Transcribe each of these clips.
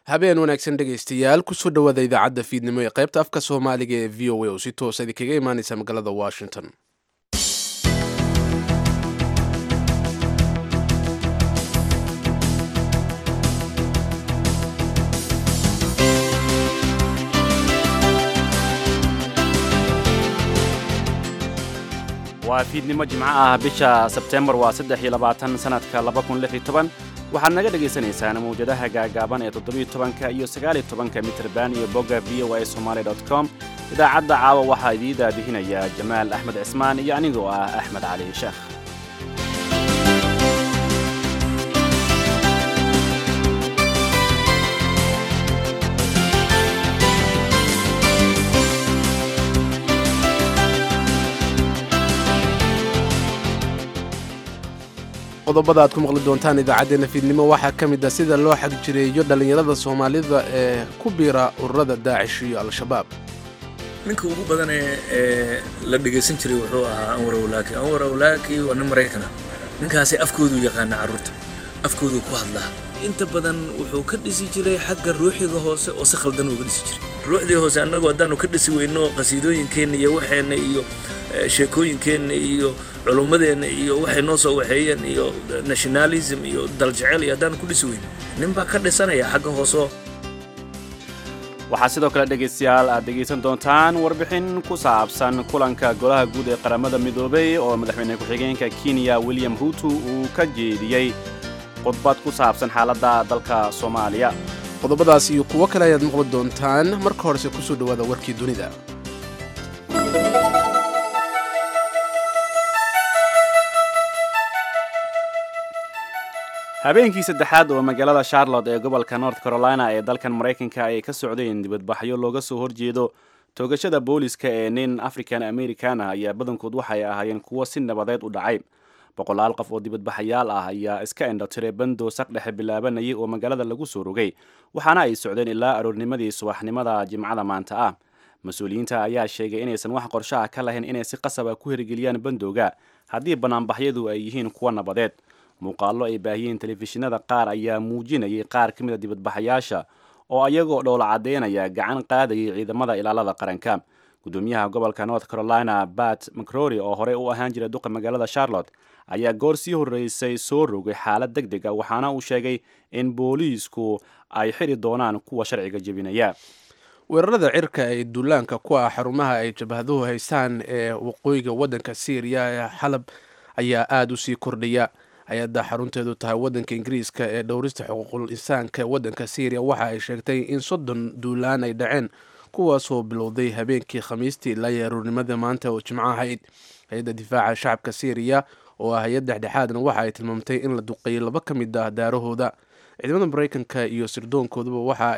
habeen wanaagsan dhegaystayaal kusoo dhowaada idaacadda fiidnimo ee qaybta afka soomaaliga ee v o a oo si toosa idinkaga imaaneysa magaalada washington waa fiidnimo jimco ah bisha sebtembar waa saddex iyo labaatan sanadka laba kun lix iyo toban waxaad naga dhagaysanaysaan mawjadaha gaagaaban ee toddobiyo tobanka iyo sagaaliyo tobanka mitrban iyo bogga v o a somaali dot com idaacadda caawa waxaa idii daadihinaya jamaal axmed cismaan iyo anigoo ah axmed cali sheekh qodobada aad ku maqli doontaan idaacaddeenna fiidnimo waxaa ka mid ah sida loo xag jireeyo dhallinyarada soomaalida ee ku biira ururada daacish iyo al-shabaab ninka ugu badan ee la dhegaysan jiray wuxuu ahaa anwar awlaaki anwar awlaaki waa nin maraykana ninkaasi afkooduu yaqaana carruurta afkooduu ku hadlaa inta badan wuxuu ka dhisi jiray xagga ruuxiga hoose oo si khaldan uga dhisi jiray ruuxdii hoose annagu haddaanu ka dhisi weyno qasiidooyinkeenna iyo waxeenna iyo sheekooyinkeenna iyo culummadeenna iyo waxay noo soo waxeeyeen iyo nationalism iyo daljecel iyo haddaanu ku dhisi weyno nin baa ka dhisanaya xagga hooseo waxaa sidoo kale dhegaystayaal aad dhegaysan doontaan warbixin ku saabsan kulanka golaha guud ee qaramada midoobay oo madaxweyne ku-xigeenka kenya william ruutu uu ka jeediyey khudbad ku saabsan xaaladda dalka soomaaliya qodobadaas iyo kuwo kale ayaad maqli doontaan marka horese kusoo dhowaada warkii dunida habeenkii saddexaad oo magaalada charlotte ee gobolka north carolina ee dalkan maraykanka ay ka socdeen dibadbaxyo looga soo horjeedo toogashada booliska ee nin african american ah ayaa badankood waxay ahaayeen kuwo si nabadeed u dhacay boqolaal qof oo dibadbaxayaal ah ayaa iska indhotiray bando saq dhexe bilaabanayay oo magaalada lagu soo rogay waxaana ay socdeen ilaa aroornimadii subaxnimada jimcada maanta ah mas-uuliyiinta ayaa sheegay inaysan wax qorsho ah ka lahayn inay si qasaba ku hirgeliyaan bandowga haddii banaanbaxyadu ay yihiin kuwo nabadeed muuqaallo ay baahiyeen telefishinada qaar ayaa muujinayay qaar ka mid a dibadbaxayaasha oo ayagoo dhoola caddeynaya gacan qaadayay ciidamada ilaalada qaranka gudoomiyaha gobolka north carolina bat macrory oo horey u ahaan jiray duqa magaalada charlotte ayaa goor sii horreysay soo rogay xaalad deg deg a waxaana uu sheegay in booliisku ay xiri doonaan kuwa sharciga jebinaya weerarada cirka ee duulaanka ku ah xarumaha ay jabhaduhu haystaan ee waqooyiga waddanka syriya ee xalab ayaa aada u sii kordhaya hay-adda xarunteedu tahay waddanka ingiriiska ee dhowrista xuquuqul insaanka ee waddanka syriya waxa ay sheegtay in soddon duulaan ay dhaceen kuwaasoo bilowday habeenkii khamiistii ilaa iyo aroornimada maanta oo jimco ahayd hay-adda difaaca shacabka syriya oo ah hay-ad dhexdhexaadna waxa ay tilmaamtay in la duqeeyay laba ka mid ah daarahooda ciidamada maraykanka iyo sirdoonkooduba waxa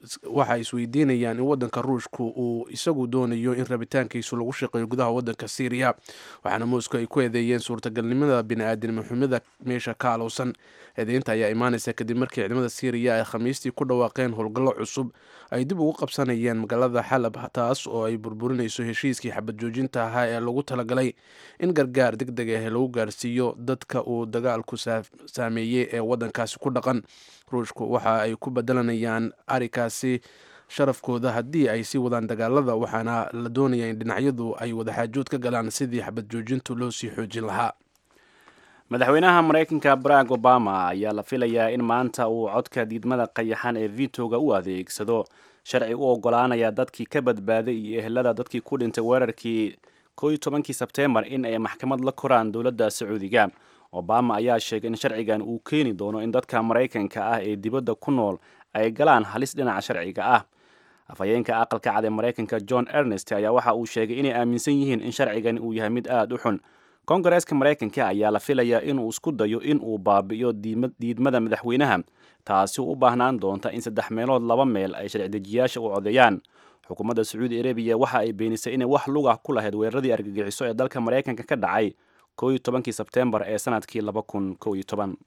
ay isweydiinayaan in waddanka ruushka uu isagu doonayo in rabitaankiisu lagu shaqeeyo gudaha waddanka syriya waxaana moscow ay ku eedeeyeen suurtagalnimada bini-aadinimo xumida meesha ka alowsan eedeynta ayaa imaaneysa kadib markii ciidamada syriya ay khamiistii ku dhawaaqeen howlgallo cusub ay dib ugu qabsanayeen magaalada xalab taas oo ay burburinayso heshiiskii xabad joojinta ahaa ee lagu talagalay in gargaar deg deg ah lagu gaarsiiyo dadka uu dagaalku saameeyey ee waddankaasi ku dhaqan ruushku waxa ay ku bedelanayaan arikaasi sharafkooda haddii ay sii wadaan dagaalada waxaana la doonaya in dhinacyadu ay wadaxaajood ka galaan sidii xabad joojintu loo sii xoojin lahaa madaxweynaha maraykanka barack obama ayaa la filayaa in maanta uu codka diidmada qayaxan ee vitoga u adeegsado sharci u ogolaanaya dadkii ka badbaaday iyo ehelada dadkii ku dhintay weerarkii ko iyo tobankii sebteembar in ay maxkamad la koraan dowladda sacuudiga obama ayaa sheegay in sharcigan uu keeni doono in dadka maraykanka ah ee dibadda ku nool ay galaan halis dhinaca sharciga ah afhayeenka aqalka cad ee maraykanka john ernest ayaa waxa uu sheegay inay aaminsan yihiin in sharcigan uu yahay mid aada u xun kongareeska maraykanka ayaa la filayaa inuu isku dayo in uu baabi'iyo diidmada madaxweynaha taasi u baahnaan doonta in saddex meelood laba meel ay sharci-dejiyaasha u codeeyaan xukuumadda sacuudi arabiya waxa ay beenisay inay wax lugah ku lahayd weeraradii argagixiso ee dalka maraykanka ka dhacay ko iyo tobankii sebteembar ee sanadkii laba kun ko iyo toban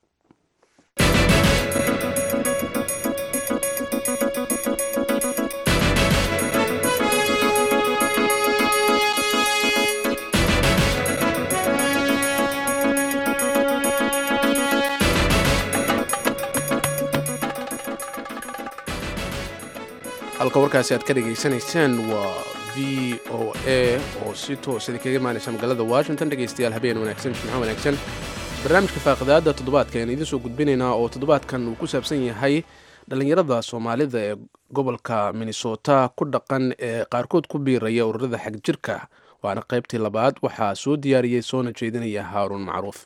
halka warkaasi aad ka dhegaysanaysaan waa v o a oo si toos idinkaga imaanaysa magaalada washington dhegaystayaal habeen wanaagsan jimco wanaagsan barnaamijka faaqidaada toddobaadka ayaan idiin soo gudbinaynaa oo toddobaadkan uu ku saabsan yahay dhallinyarada soomaalida ee gobolka minnesota ku dhaqan ee qaarkood ku biiraya ururada xagjirka waana qaybtii labaad waxaa soo diyaariyey soona jeedinaya haaruun macruuf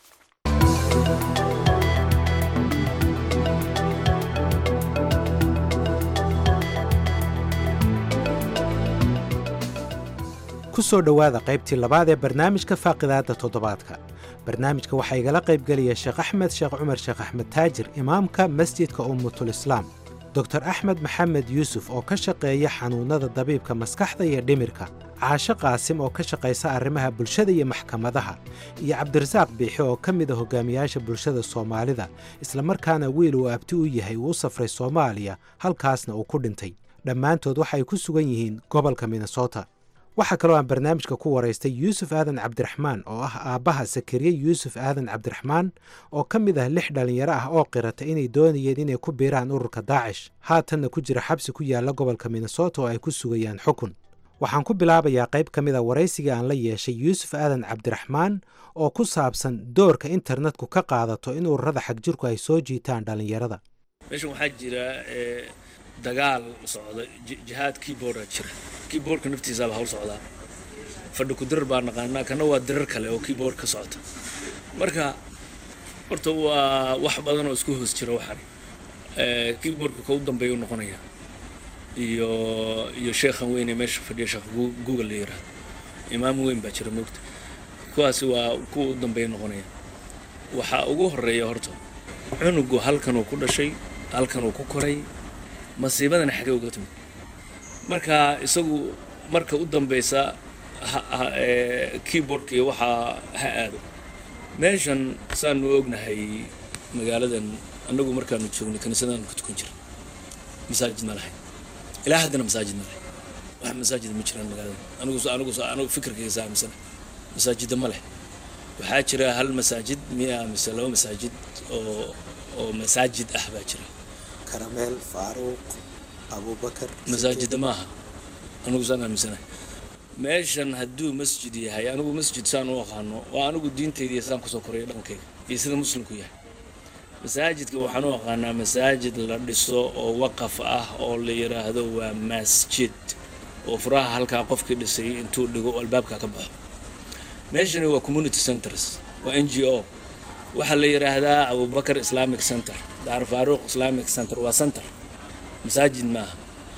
ku soo dhowaada qaybtii labaad ee barnaamijka faaqidaadda toddobaadka barnaamijka waxaa igala qaybgelaya sheekh axmed sheekh cumar sheekh axmed taajir imaamka masjidka ummatul islaam doktor axmed maxamed yuusuf oo ka shaqeeya xanuunnada dabiibka maskaxda iyo dhimirka caasho qaasim oo ka shaqaysa arrimaha bulshada iyo maxkamadaha iyo cabdirasaaq biixi oo ka mid a hogaamiyaasha bulshada soomaalida islamarkaana wiil uu abti u yahay uu u safray soomaaliya halkaasna uu ku dhintay dhammaantood waxay ku sugan yihiin gobolka minnesota waxaa kaloo aan barnaamijka ku waraystay yuusuf aadan cabdiraxmaan oo ah aabbaha sakariye yuusuf aadan cabdiraxmaan oo ka mid ah lix dhallinyaro ah oo qirata inay doonayeen inay ku biiraan ururka daacish haatanna ku jira xabsi ku yaalla gobolka minnesota oo ay ku sugayaan xukun waxaan ku bilaabayaa qayb ka mid a waraysigii aan la yeeshay yuusuf aadan cabdiraxmaan oo ku saabsan doorka internetku ka qaadato in ururada xagjirku ay soo jiitaan dhallinyarada meeshan waxaa jira dagaal socda jihaad keyboarda jira keyboardka naftiisaaba hawl socdaa fadhi ku dirar baa naqaanaa kana waa dirar kale oo keyboard ka socota marka horta waa wax badan oo isku hoos jira waxaan keyboardka ka u dambeeya u noqonaya iyo iyo sheekhan weyn ee meesha fadhiya sheekh google la yiraahdo imaam weyn baa jira moogta kuwaasi waa kuwa u dambeeya noqonaya waxaa ugu horeeya horta cunugu halkan uu ku dhashay halkan uu ku koray masiibadana xagee uga timid marka isagu marka u dambeysa keyboardka iyo waxaa ha aado meeshan saanu ognahay magaaladan annagu markaanu joognay kaniisadaan ku tukan jira masaajid ma lahayn ilaa haddana masaajid ma lahayn wax masaajid ma jiraan magaaladan anigu anigu anigu fikirkayga saamisana masaajida ma leh waxaa jira hal masaajid miya mise laba masaajid oo oo masaajid ah baa jira karameel faaruuq abubakar masaajida maaha anigu saan aaminsanahay meeshan hadduu masjid yahay anigu masjid saan u aqaano waa anigu diintaydiiyo saan kusoo koraya dhankayga iyo sida muslimku yahay masaajidka waxaan u aqaanaa masaajid la dhiso oo waqaf ah oo la yidhaahdo waa masjid oo furaha halkaa qofkii dhisay intuu dhigo albaabka ka baxo meeshani waa community centers waa n g o waxaa la yidhaahdaa abubakar islamic center daar faaruuq islamic center waa center masaajid maaha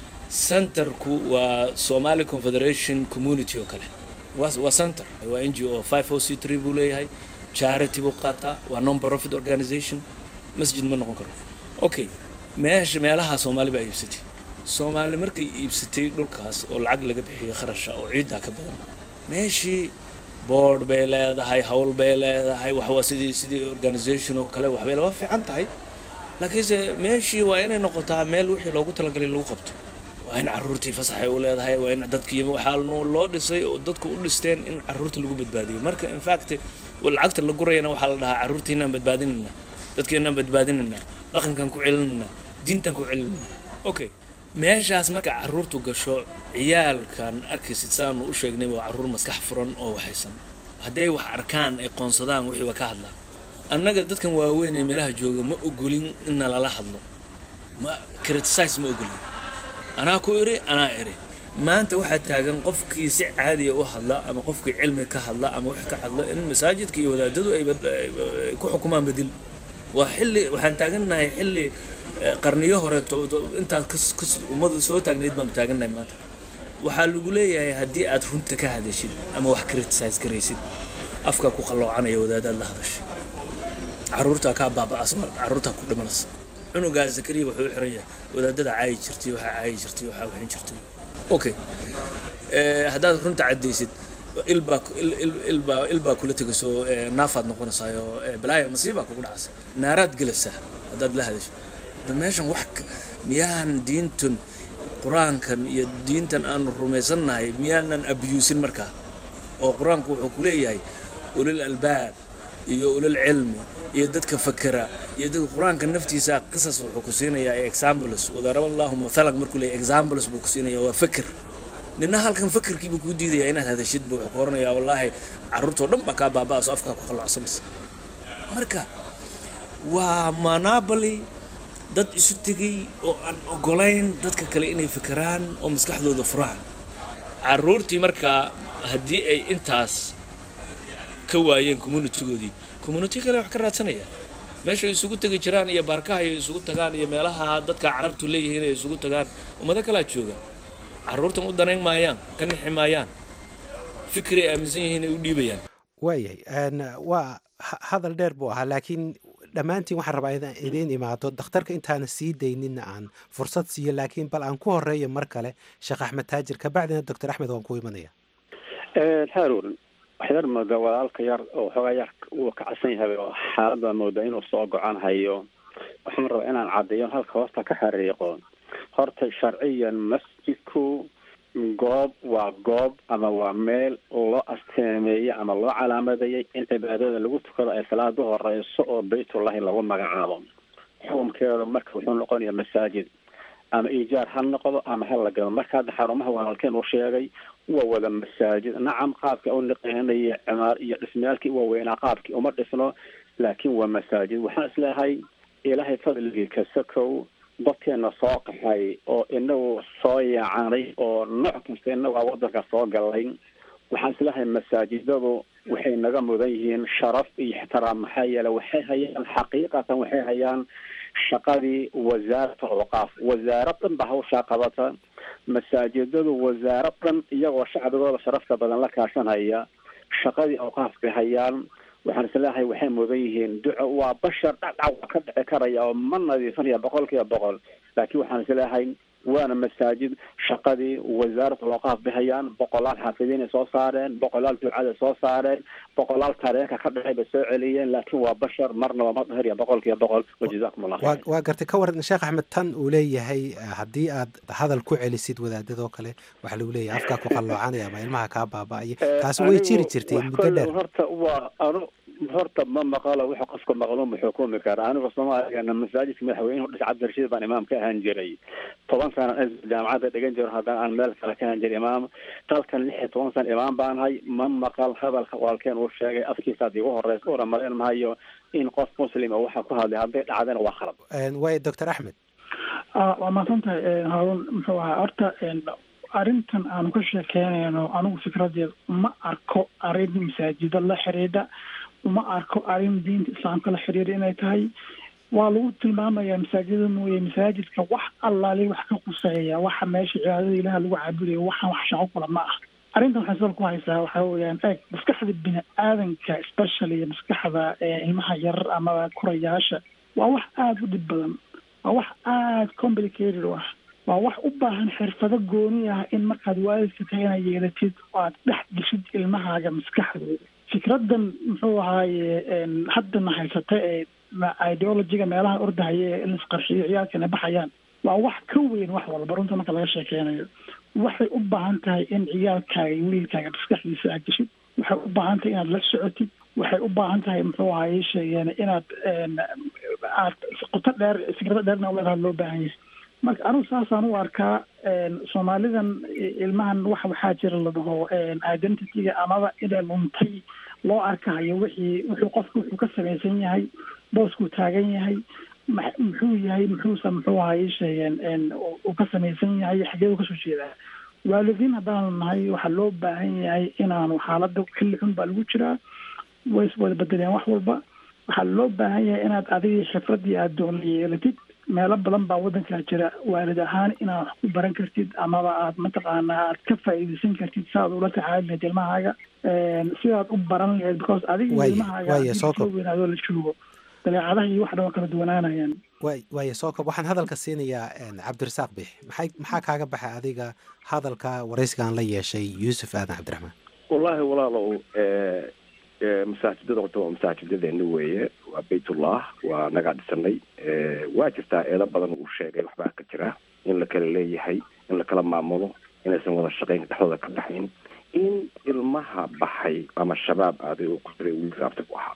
centerku waa somali confederation community oo kale waa center waa n g o five o c three buu leeyahay charity buu qaataa waa non profit organization masjid ma noqon karo okay meesha meelaha soomaali baa iibsatay soomaali markay iibsatay dhulkaas oo lacag laga bixiyo kharasha oo ciiddaa ka badan meeshii board bay leedahay hawl bay leedahay waxwaa sidii sidii organization oo kale waxbay laba fiican tahay laakiinse meeshii waa inay noqotaa meel wixii loogu talagalay lagu qabto waa in caruurtii fasaxay u leedahay waa in dadkii waxaa loo dhisay oo dadku u dhisteen in caruurta lagu badbaadiyo marka in fact lacagta la gurayana waxaa la dhahaa caruurtiinaan badbaadinayna dadkeenaan badbaadinayna dhaqankan ku celinayna diintan ku celinayna okay meeshaas marka caruurtu gasho ciyaalkan arkaysid saanu u sheegnay waa caruur maskax furan oo waxaysan hadday wax arkaan ay qoonsadaan wixii waa ka hadlaan annaga dadkan waaweyn ee meelaha jooga ma ogolin in nalala hadlo ma criticize ma ogolin anaa ku iri anaa iri maanta waxaa taagan qofkii si caadiya u hadla ama qofkii cilmi ka hadla ama wax ka hadla in masaajidka iyo wadaadadu ay ku xukumaan bedel waa xilli waxaan taagannahay xilli qarniyo hore intaas ummadu soo taagnayd baanu taagannahay maanta waxaa lagu leeyahay haddii aad runta ka hadashid ama wax criticize garaysid afka ku qalloocanaya wadaadaad la hadashay caruurtaa kaa baaba'as caruurtaa ku dhimanaysa cunugaa zakariya wuxuu u xiran yahay wadaadada caayi jirtay waxaa caayi jirtay waxaa waxin jirtay okay haddaad runta caddaysid ilbaa ilbaa ilbaa kula tegayso naafaad noqonaysaayo balaaya masiibaa kugu dhacaysa naaraad gelaysaa haddaad la hadasho meeshan wax miyaahan diintun qur-aankan iyo diintan aanu rumaysannahay miyaanan abyuusin markaa oo qur-aanku wuxuu ku leeyahay ulil albaab iyo ulal cilmi iyo dadka fakera iyo dadka qur-aanka naftiisa qisas wuxuu ku siinayaa examples wadaraba allahu mathalan markuu leeyahay examples buu ku siinaya waa fakir nina halkan fakerkiibuu kuu diidaya inaad hadashid buu wuxuu ku oranayaa wallaahi carruurtoo dhan baa kaa baaba'aso afkaa ku qalloocsamaysa marka waa monopoly dad isu tegay oo aan ogolayn dadka kale inay fikiraan oo maskaxdooda furaan carruurtii markaa haddii ay intaas ka waayeen communitigoodii community kale wax ka raadsanaya meesha ay isugu tegi jiraan iyo baarkaha ay isugu tagaan iyo meelaha dadka carabtu leeyihiin ay isugu tagaan ummado kalaa jooga carruurtan u danayn maayaan ka nixi maayaan fikri ay aaminsan yihiin ay u dhiibayaan waayahay waa hadal dheer buu ahaa laakiin dhammaantiin waxaan rabaa inaan idiin imaado dakhtarka intaana sii daynina aan fursad siiyo laakiin bal aan ku horeeyo mar kale sheekh axmed taajir kabacdina doctor axmed waan ku imanaya haarun waxyar moodaa walaalka yar oo xoogaa yar uu kacsan yahay oo xaaladda moodaa inuu soo go-an hayo waxaan rabaa inaan caddeeyo halka hoosta ka xariiqo horta sharciyan masjidku goob waa goob ama waa meel loo asteemeeyey ama loo calaamadeeyey in cibaadada lagu tukado ay salaada horeyso oo baytullahi lagu magacaabo xukunkeedu marka wuxuu noqonayaa masaajid ama iijaar ha noqdo ama ha la gado marka hadda xarumaha walaalkeen uu sheegay waa wada masaajid nacam qaabka u niqeynaya cimaar iyo dhismayaalkii waaweynaa qaabkii uma dhisno laakiin waa masaajid waxaan isleehay ilaahay fadligii kasakow dadkeena soo qaxay oo inagu soo yaacanay oo nooc kasta inagu a wadanka soo galay waxaan isleehay masaajidadu waxay naga mudan yihiin sharaf iyo ixtiraam maxaa yeele waxay hayaan xaqiiqatan waxay hayaan shaqadii wasaarat alawqaaf wasaarad dhan ba hawshaa qabata masaajidadu wasaarad dhan iyagoo shacbigooda sharafta badan la kaashanaya shaqadii awqaaf bay hayaan waxaan isleeyahay waxay mudan yihiin duco waa bashar dhacdhac waa ka dhici karaya oo ma nadiifinaya boqol kiiba boqol laakiin waxaan isleeyahay waana masaajid shaqadii wasaarat alawqaaf bay hayaan boqolaal xaafidiinay soo saareen boqolaal ducada soo saareen boqolaal taariikha ka dhacay bay soo celiyeen laakiin waa bashar marnaba ma dhahirya boqol kiiba boqol wajazakum allah waa waa gartay ka waran sheekh axmed tan uu leeyahay haddii aad hadal ku celisid wadaadadoo kale waxaa lagu leeyahay afkaa ku qalloocanaya ama ilmaha kaa baaba'aya taasi way jiri jirtay muddo dheer horta waa anu horta ma maqalo wuxuu qofka maqluuma xukumi kara anigu soomaaligana masaajidka madaxweynuhu dhis cabdirashiid baan imaam ka ahaan jiray toban sana jaamacadda dhigan jiro haddana aan meel kale ka ahaan jiray imaam dalkan lix iyo toban sana imaam baan hay ma maqal hadalka walaalkeen uu sheegay afkiisaad igu horeysa una malayn mahayo in qof muslim oo waxa ku hadlay hadday dhacdana waa khalad waay doctor axmed waa mahadsan tahay haarun muxuu ahaa horta arrintan aanu ka sheekeynayno anigu fikradeed ma arko arrin masaajida la xidhiidha uma arko arrin diinta islaamka la xiriira inay tahay waa lagu tilmaamayaa masaajida mooye masaajidka wax allaali wax ka quseeya waxa meesha cibaadada ilaah lagu caabudayo waxaan wax shaqo kula ma ah arrintan waxay sal ku haysaa waxaa weeyaan eeg maskaxda bini aadanka especially maskaxda ilmaha yar ama kurayaasha waa wax aada u dhib badan waa wax aada complicated u ah waa wax u baahan xirfado gooni ah in markaad waalidka tahay inaad yeelatid oo aad dhex geshid ilmahaaga maskaxdooda fikradan muxuu ahaaye haddana haysata ee ideologiga meelaha ordahaya ee in isqarxiyo ciyaalkana baxayaan waa wax ka weyn wax walba runta marka laga sheekeynayo waxay u baahan tahay in ciyaalkaaga iyo wiilkaaga maskaxdiisa aad geshid waxay u baahan tahay inaad la socotid waxay u baahan tahay muxuu ahaye sheegeen inaad aad qoto dheer fikrado dheerna uleedaha loo baahan yahay marka anigu saasaan u arkaa soomaalidan ilmahan wax waxaa jira la dhaho identityga amaba inay luntay loo arkahayo wixii wuxuu qofku wuxuu ka samaysan yahay booskuu taagan yahay muxuu yahay muxuusa muxuu ahaye sheegeen uu ka samaysan yahay xageedu kasoo jeedaa waalidiin haddaanu nahay waxaa loo baahan yahay inaanu xaalada xilli xun baa lagu jiraa way iswada bedeleen wax walba waxaa loo baahan yahay inaad adigii xifradii aad doonla yeelatid meelo badan baa waddankaa jira waalid ahaan inaad wax ku baran kartid amaba aad mataqaanaa aad ka faa'iidaysan kartid si aad ula tacaali lahayd ilmahaaga sidaad u baran lahayd because adiga ilmahaaga weynaadoo la joogo dabeecadaha iyo wax dhan waa kala duwanaanayaan way waaya soo kob waxaan hadalka siinayaa cabdirasaaq bix maxay maxaa kaaga baxay adiga hadalka waraysigan la yeeshay yuusuf aadan cabdiraxmaan wallaahi walaalow masaajidada horta waa masaajidadeena weeye waa baytullah waa nagaa dhisanay waa jirtaa eedo badan uu sheegay waxbaa ka jira in la kala leeyahay in la kala maamulo inaysan wada shaqayn dhexdooda ka baxayn in ilmaha baxay ama shabaab aaday uu ku jiray wiil raabta ku ahaa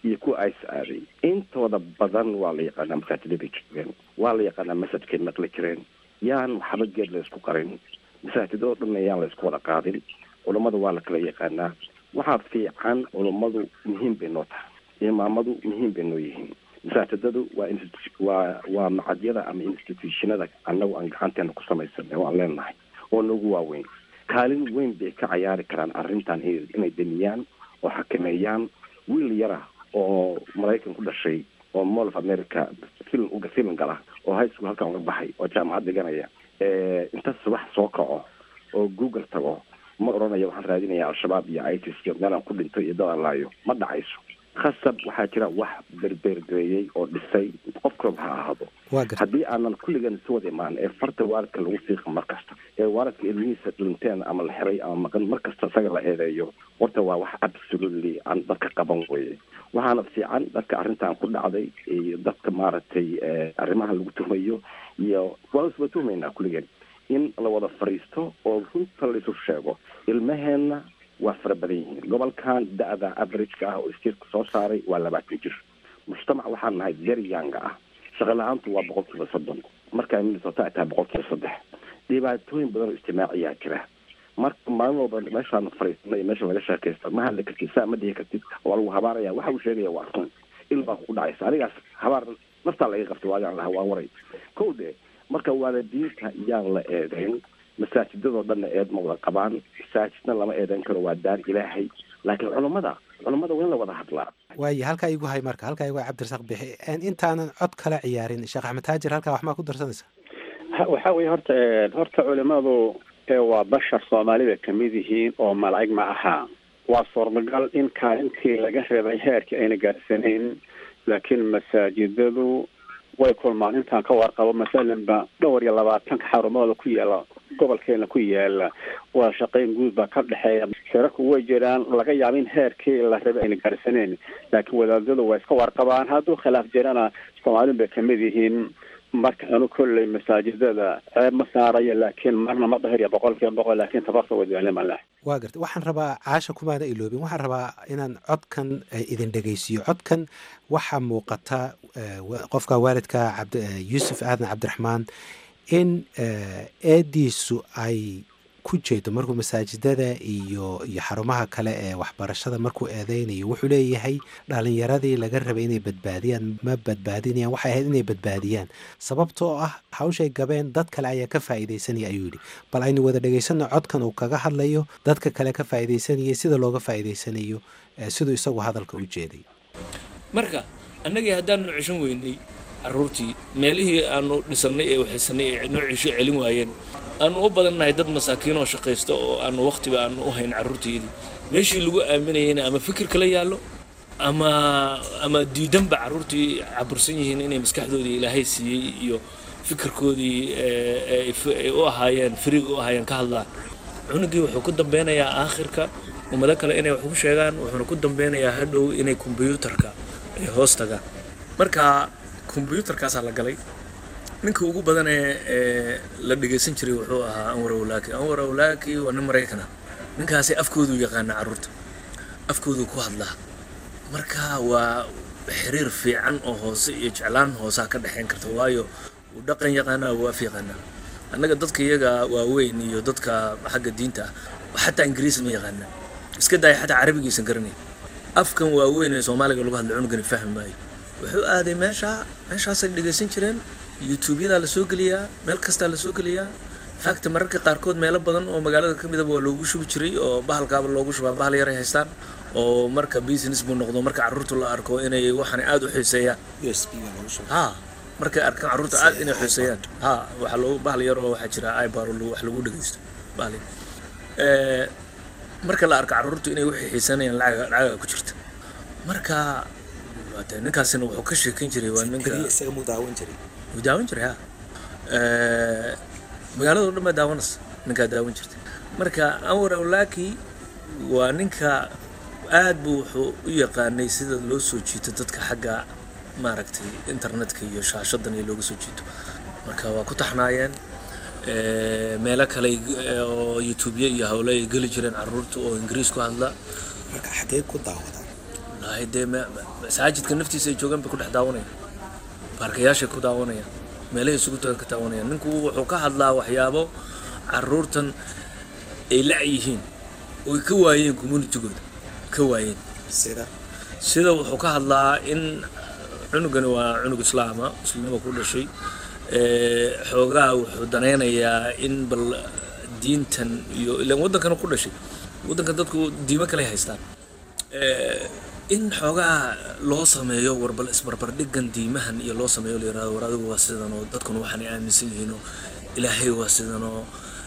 iyo kuwa is aaday intooda badan waa la yaqaanaa masaajida bay joogeen waa la yaqaanaa masajkay maqli jireen yaan waxba geed la isku qarin masaajida oo dhanna yaan la isku wada qaadin culummada waa la kala yaqaanaa waxaa fiican culummadu muhiim bay noo tahay imaamadu muhiim bay noo yihiin masaajidadu waa waa waa macadyada ama institutionada annagu aan gacanteena ku samaysanay oo aan leenahay oo nagu waaweyn kaalin weyn bay ka cayaari karaan arrintan inay damiyaan oo xakameeyaan wiil yara oo maraykan ku dhashay oo mall of america film uga film gala oo high school halkan uga baxay oo jaamacad dhiganaya inta subax soo kaco oo google tago ma odhanayo waxaan raadinaya al-shabaab iyo itis iyo meelaan ku dhinto iyo dad alaayo ma dhacayso khasab waxaa jira wax berbergeeyey oo dhisay qof koob ha ahaado haddii aanan kulligan si wada imaan ee farta waalidka lagu fiiqa mar kasta ee waalidka ilmihiisa dhinteen ama la xiray ama maqan mar kasta isaga la eedeeyo horta waa wax absolutely aan dadka qaban weye waxaana fiican dadka arrintan ku dhacday iyo dadka maaragtay arrimaha lagu tuhmayo iyo waa isba tuhmaynaa kulligan in la wada fariisto oo runta la isu sheego ilmaheenna waa fara badan yihiin gobolkan da-da averageka ah oo istiirka soo saaray waa labaatan jir mujtamac waxaan nahay very younga ah shaqo la-aantu waa boqol kiiba soddon markaa minnesota ay tahay boqol kiiba saddex dhibaatooyin badan oo ijtimaaciyaa jira marka maalin walba meeshaan fariisana iyo meesha laga sheekaysta ma hadli kartid saa ma dhihi kartid waa lagu habaaraya waxa uu sheegaya waa run il baa kugu dhacaysa anigaas habaar naftaa laga qabtay waagaan laha waa waray kow de marka waalidiinta yaan la eedeyn masaajidadoo dhanna eed ma wada qabaan masaajidna lama eedeyn karo waa daar ilaahay laakiin culummada culummada waa in la wada hadlaa waaye halkaa igu hay marka halkaa igu hay cabdirasaaq bixi intaanan cod kala ciyaarin sheekh axmed taajir halkaa wax maa ku darsanaysa waxa weye horta horta culimadu waa bashar soomaalida kamid yihiin oo malaa'ig ma aha waa suurtagal in kaalintii laga reebay heerkii ayna gaarsanayn laakiin masaajidadu way kulmaan intaan ka warqabo masalanba dhowr iyo labaatanka xarumooda ku yaala gobolkeena ku yaala waa shaqayn guud baa ka dhexeeya shirarku way jiraan laga yaaba in heerkii la rabay ayna gaarsaneen laakiin wadaadadu waa iska warqabaan hadduu khilaaf jirana soomaalin bay kamid yihiin marka anu kolley masaajidada ceeb ma saarayo laakiin marna ma dhahirya boqol kiiba boqol laakiin tabarta wadaalima waa garta waxaan rabaa caasha kumaana iloobin waxaan rabaa inaan codkan idin dhegeysiiyo codkan waxaa muuqata qofka waalidka cabd yuusuf aadan cabdiraxmaan in eediisu ay ku jeedo markuu masaajidada iyo iyo xarumaha kale ee waxbarashada markuu eedeynayo wuxuu leeyahay dhalinyaradii laga rabay inay badbaadiyaan ma badbaadinayaan waxay ahayd inay badbaadiyaan sababtoo ah hawshay gabeen dad kale ayaa ka faa'iidaysanaya ayuu yidhi bal aynu wada dhegaysanno codkan uu kaga hadlayo dadka kale ka faa'iidaysanayay sida looga faa'iidaysanayo siduu isagu hadalka u jeeday marka annagii haddaanu ceshan weynay caruurtii meelihii aanu dhisannay ee waxaysanay ee noo cesho celin waayeen aanu u badannahay dad masaakiin oo shaqaysta oo aanu wakhtiba aanu u hayn carruurteedii meeshii lagu aaminayayna ama fikir kala yaallo ama ama diidanba carruurtii cabursan yihiin inay maskaxdoodii ilaahay siiyey iyo fikirkoodii ay u ahaayeen firiga u ahaayeen ka hadlaan cunugii wuxuu ku dambeynayaa aakhirka ummado kale inay wax ku sheegaan wuxuuna ku dambeynayaa hadhow inay kombyuutarka ay hoos tagaan marka kombyuutarkaasaa la galay ninka ugu badan ee la dhegaysan jiray wuxuu ahaa anwar awlaaki anwar awlaaki waa nin maraykana ninkaasi afkooduu yaqaana carruurta afkooduu ku hadlaa marka waa xiriir fiican oo hoose iyo jeclaan hoosaa ka dhexayn karta waayo uu dhaqan yaqaanaa uu af yaqaanaa annaga dadka iyaga waaweyn iyo dadka xagga diinta ah xataa ingiriis ma yaqaanaa iska daaya xataa carabigiisan garanay afkan waaweyn ee soomaaliga lagu hadla cunugani fahmi maayo wuxuu aaday meesha meeshaasay dhegaysan jireen youtuubyadaa la soo geliyaa meel kastaa la soo geliyaa faagta mararka qaarkood meelo badan oo magaalada ka midaba waa loogu shubi jiray oo bahalkaaba loogu shubaa bahal yaray haystaan oo marka business buu noqdo marka carruurta la arko inay waxaan aad u xiiseeyaan ha markay arkaan carruurta aad inay xiiseeyaan ha waxaa loogu bahal yar oo waxaa jira ibar wax lagu dhegaysto bahal marka la arko carruurtu inay waxay xiisanayaan lacaga lacaga ku jirta marka ninkaasina wuxuu ka sheekan jiray waa ninka wuu daawan jiray ha magaalada o dhan baa daawanaysa ninkaa daawan jirtay marka anwar awlaaki waa ninka aad buu wuxuu u yaqaanay sida loo soo jiito dadka xagga maaragtay internetka iyo shaashadan iyo looga soo jiito marka waa ku taxnaayeen meelo kale oo youtubya iyo hawle ay geli jireen carruurta oo ingiriis ku hadla marka xagee ku daawada ahay dee masaajidka naftiisa ay joogaan bay ku dhex daawanayaan baarkayaashay ku daawanayaan meelahay isugu tagan ka daawanayaan ninku wuxuu ka hadlaa waxyaabo caruurtan ay la-yihiin oy ka waayeen communitygooda ka waayeen sida wuxuu ka hadlaa in cunugani waa cunug islaama muslimnima ku dhashay xoogaha wuxuu danaynayaa in bal diintan iyo ilaan waddankana ku dhashay waddankan dadku diimo kale haystaan in xoogaha loo sameeyo warbal isbarbardhigan diimahan iyo loo sameeyo la yirahdo war adigu waa sidan oo dadkuna waxaanay aaminsan yihiin oo ilaahay waa sidan oo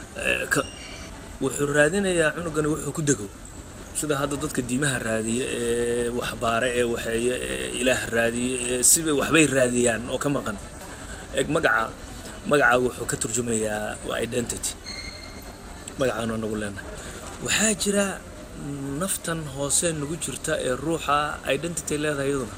wuxuu raadinayaa cunugani wuxuu ku dego sida hadda dadka diimaha raadiya ee waxbaare ee waxeeye ee ilaah raadiya ee siba waxbay raadiyaan oo ka maqan eg magaca magaca wuxuu ka turjumayaa waa identity magacaanu nagu leenahay waxaa jira naftan hoose nagu jirta ee ruuxa identity leedahay iyaduna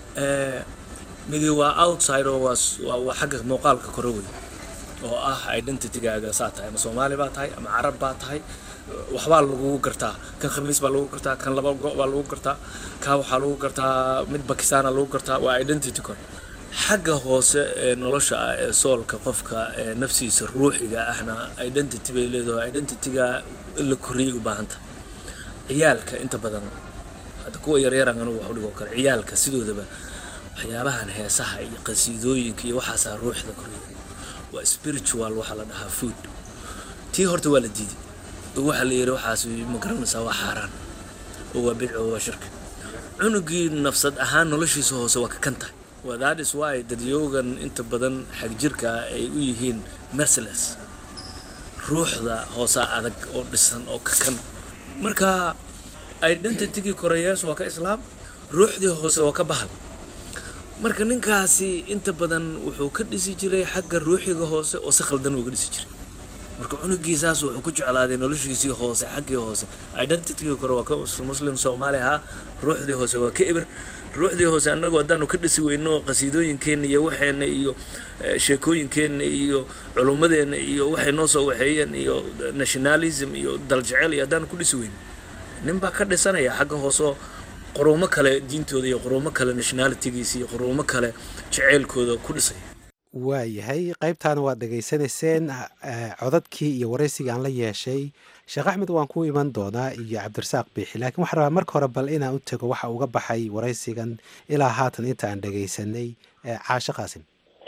midi waa outside oo waa xagga muuqaalka kore wey oo ah identitygaaga saa tahay ama soomaali baa tahay ama carab baa tahay waxbaa lagugu gartaa kan khamiis baa lagu gartaa kan laba go' baa lagu gartaa kaa waxaa lagu gartaa mid bakistaana lagu gartaa waa identity kore xagga hoose ee nolosha ah ee soolka qofka ee nafsiisa ruuxiga ahna identity bay leedahay identityga in la koriyay u baahanta ciyaalka inta badan hadda kuwa yaryaran anugu wax u dhigoo kale ciyaalka sidoodaba waxyaabahan heesaha iyo qasiidooyinka iyo waxaasaa ruuxda koriya waa spiritual waxaa la dhahaa food tii horta waa la diiday oo waxaa la yidhi waxaas ma garanaysaa waa xaaraan oo waa bidco oo waa shirka cunugii nafsad ahaan noloshiisa hoose waa ka kan tahay waa that is why dadyoogan inta badan xagjirka ay u yihiin merciless ruuxda hoosaa adag oo dhisan oo ka kan marka identitygii koreyees waa ka islaam ruuxdii hoose waa ka bahal marka ninkaasi inta badan wuxuu ka dhisi jiray xagga ruuxiga hoose oo si khaldan uga dhisi jiray marka cunugiisaas wuxuu ku jeclaaday noloshiisii hoose xaggii hoose identitygii kore waa ka muslim soomaali ahaa ruuxdii hoose waa ka eber ruuxdii hoose annagu haddaanu ka dhisi weyno qasiidooyinkeenna iyo waxeenna iyo sheekooyinkeenna iyo culummadeenna iyo waxay noo soo waxeeyeen iyo nationalism iyo daljecel iyo haddaanu ku dhisi weyno nin baa ka dhisanaya xagga hooseo quruumo kale diintooda iyo quruumo kale nationalitygiisa iyo quruumo kale jeceylkooda ku dhisaya waayahay qaybtaana waad dhegaysanayseen codadkii iyo waraysigii aan la yeeshay sheekh axmed waan ku iman doonaa iyo cabdirasaaq biixi laakiin waxaan rabaa marka hore bal inaan u tego waxa uga baxay waraysigan ilaa haatan inta aan dhegaysanay caashe qaasim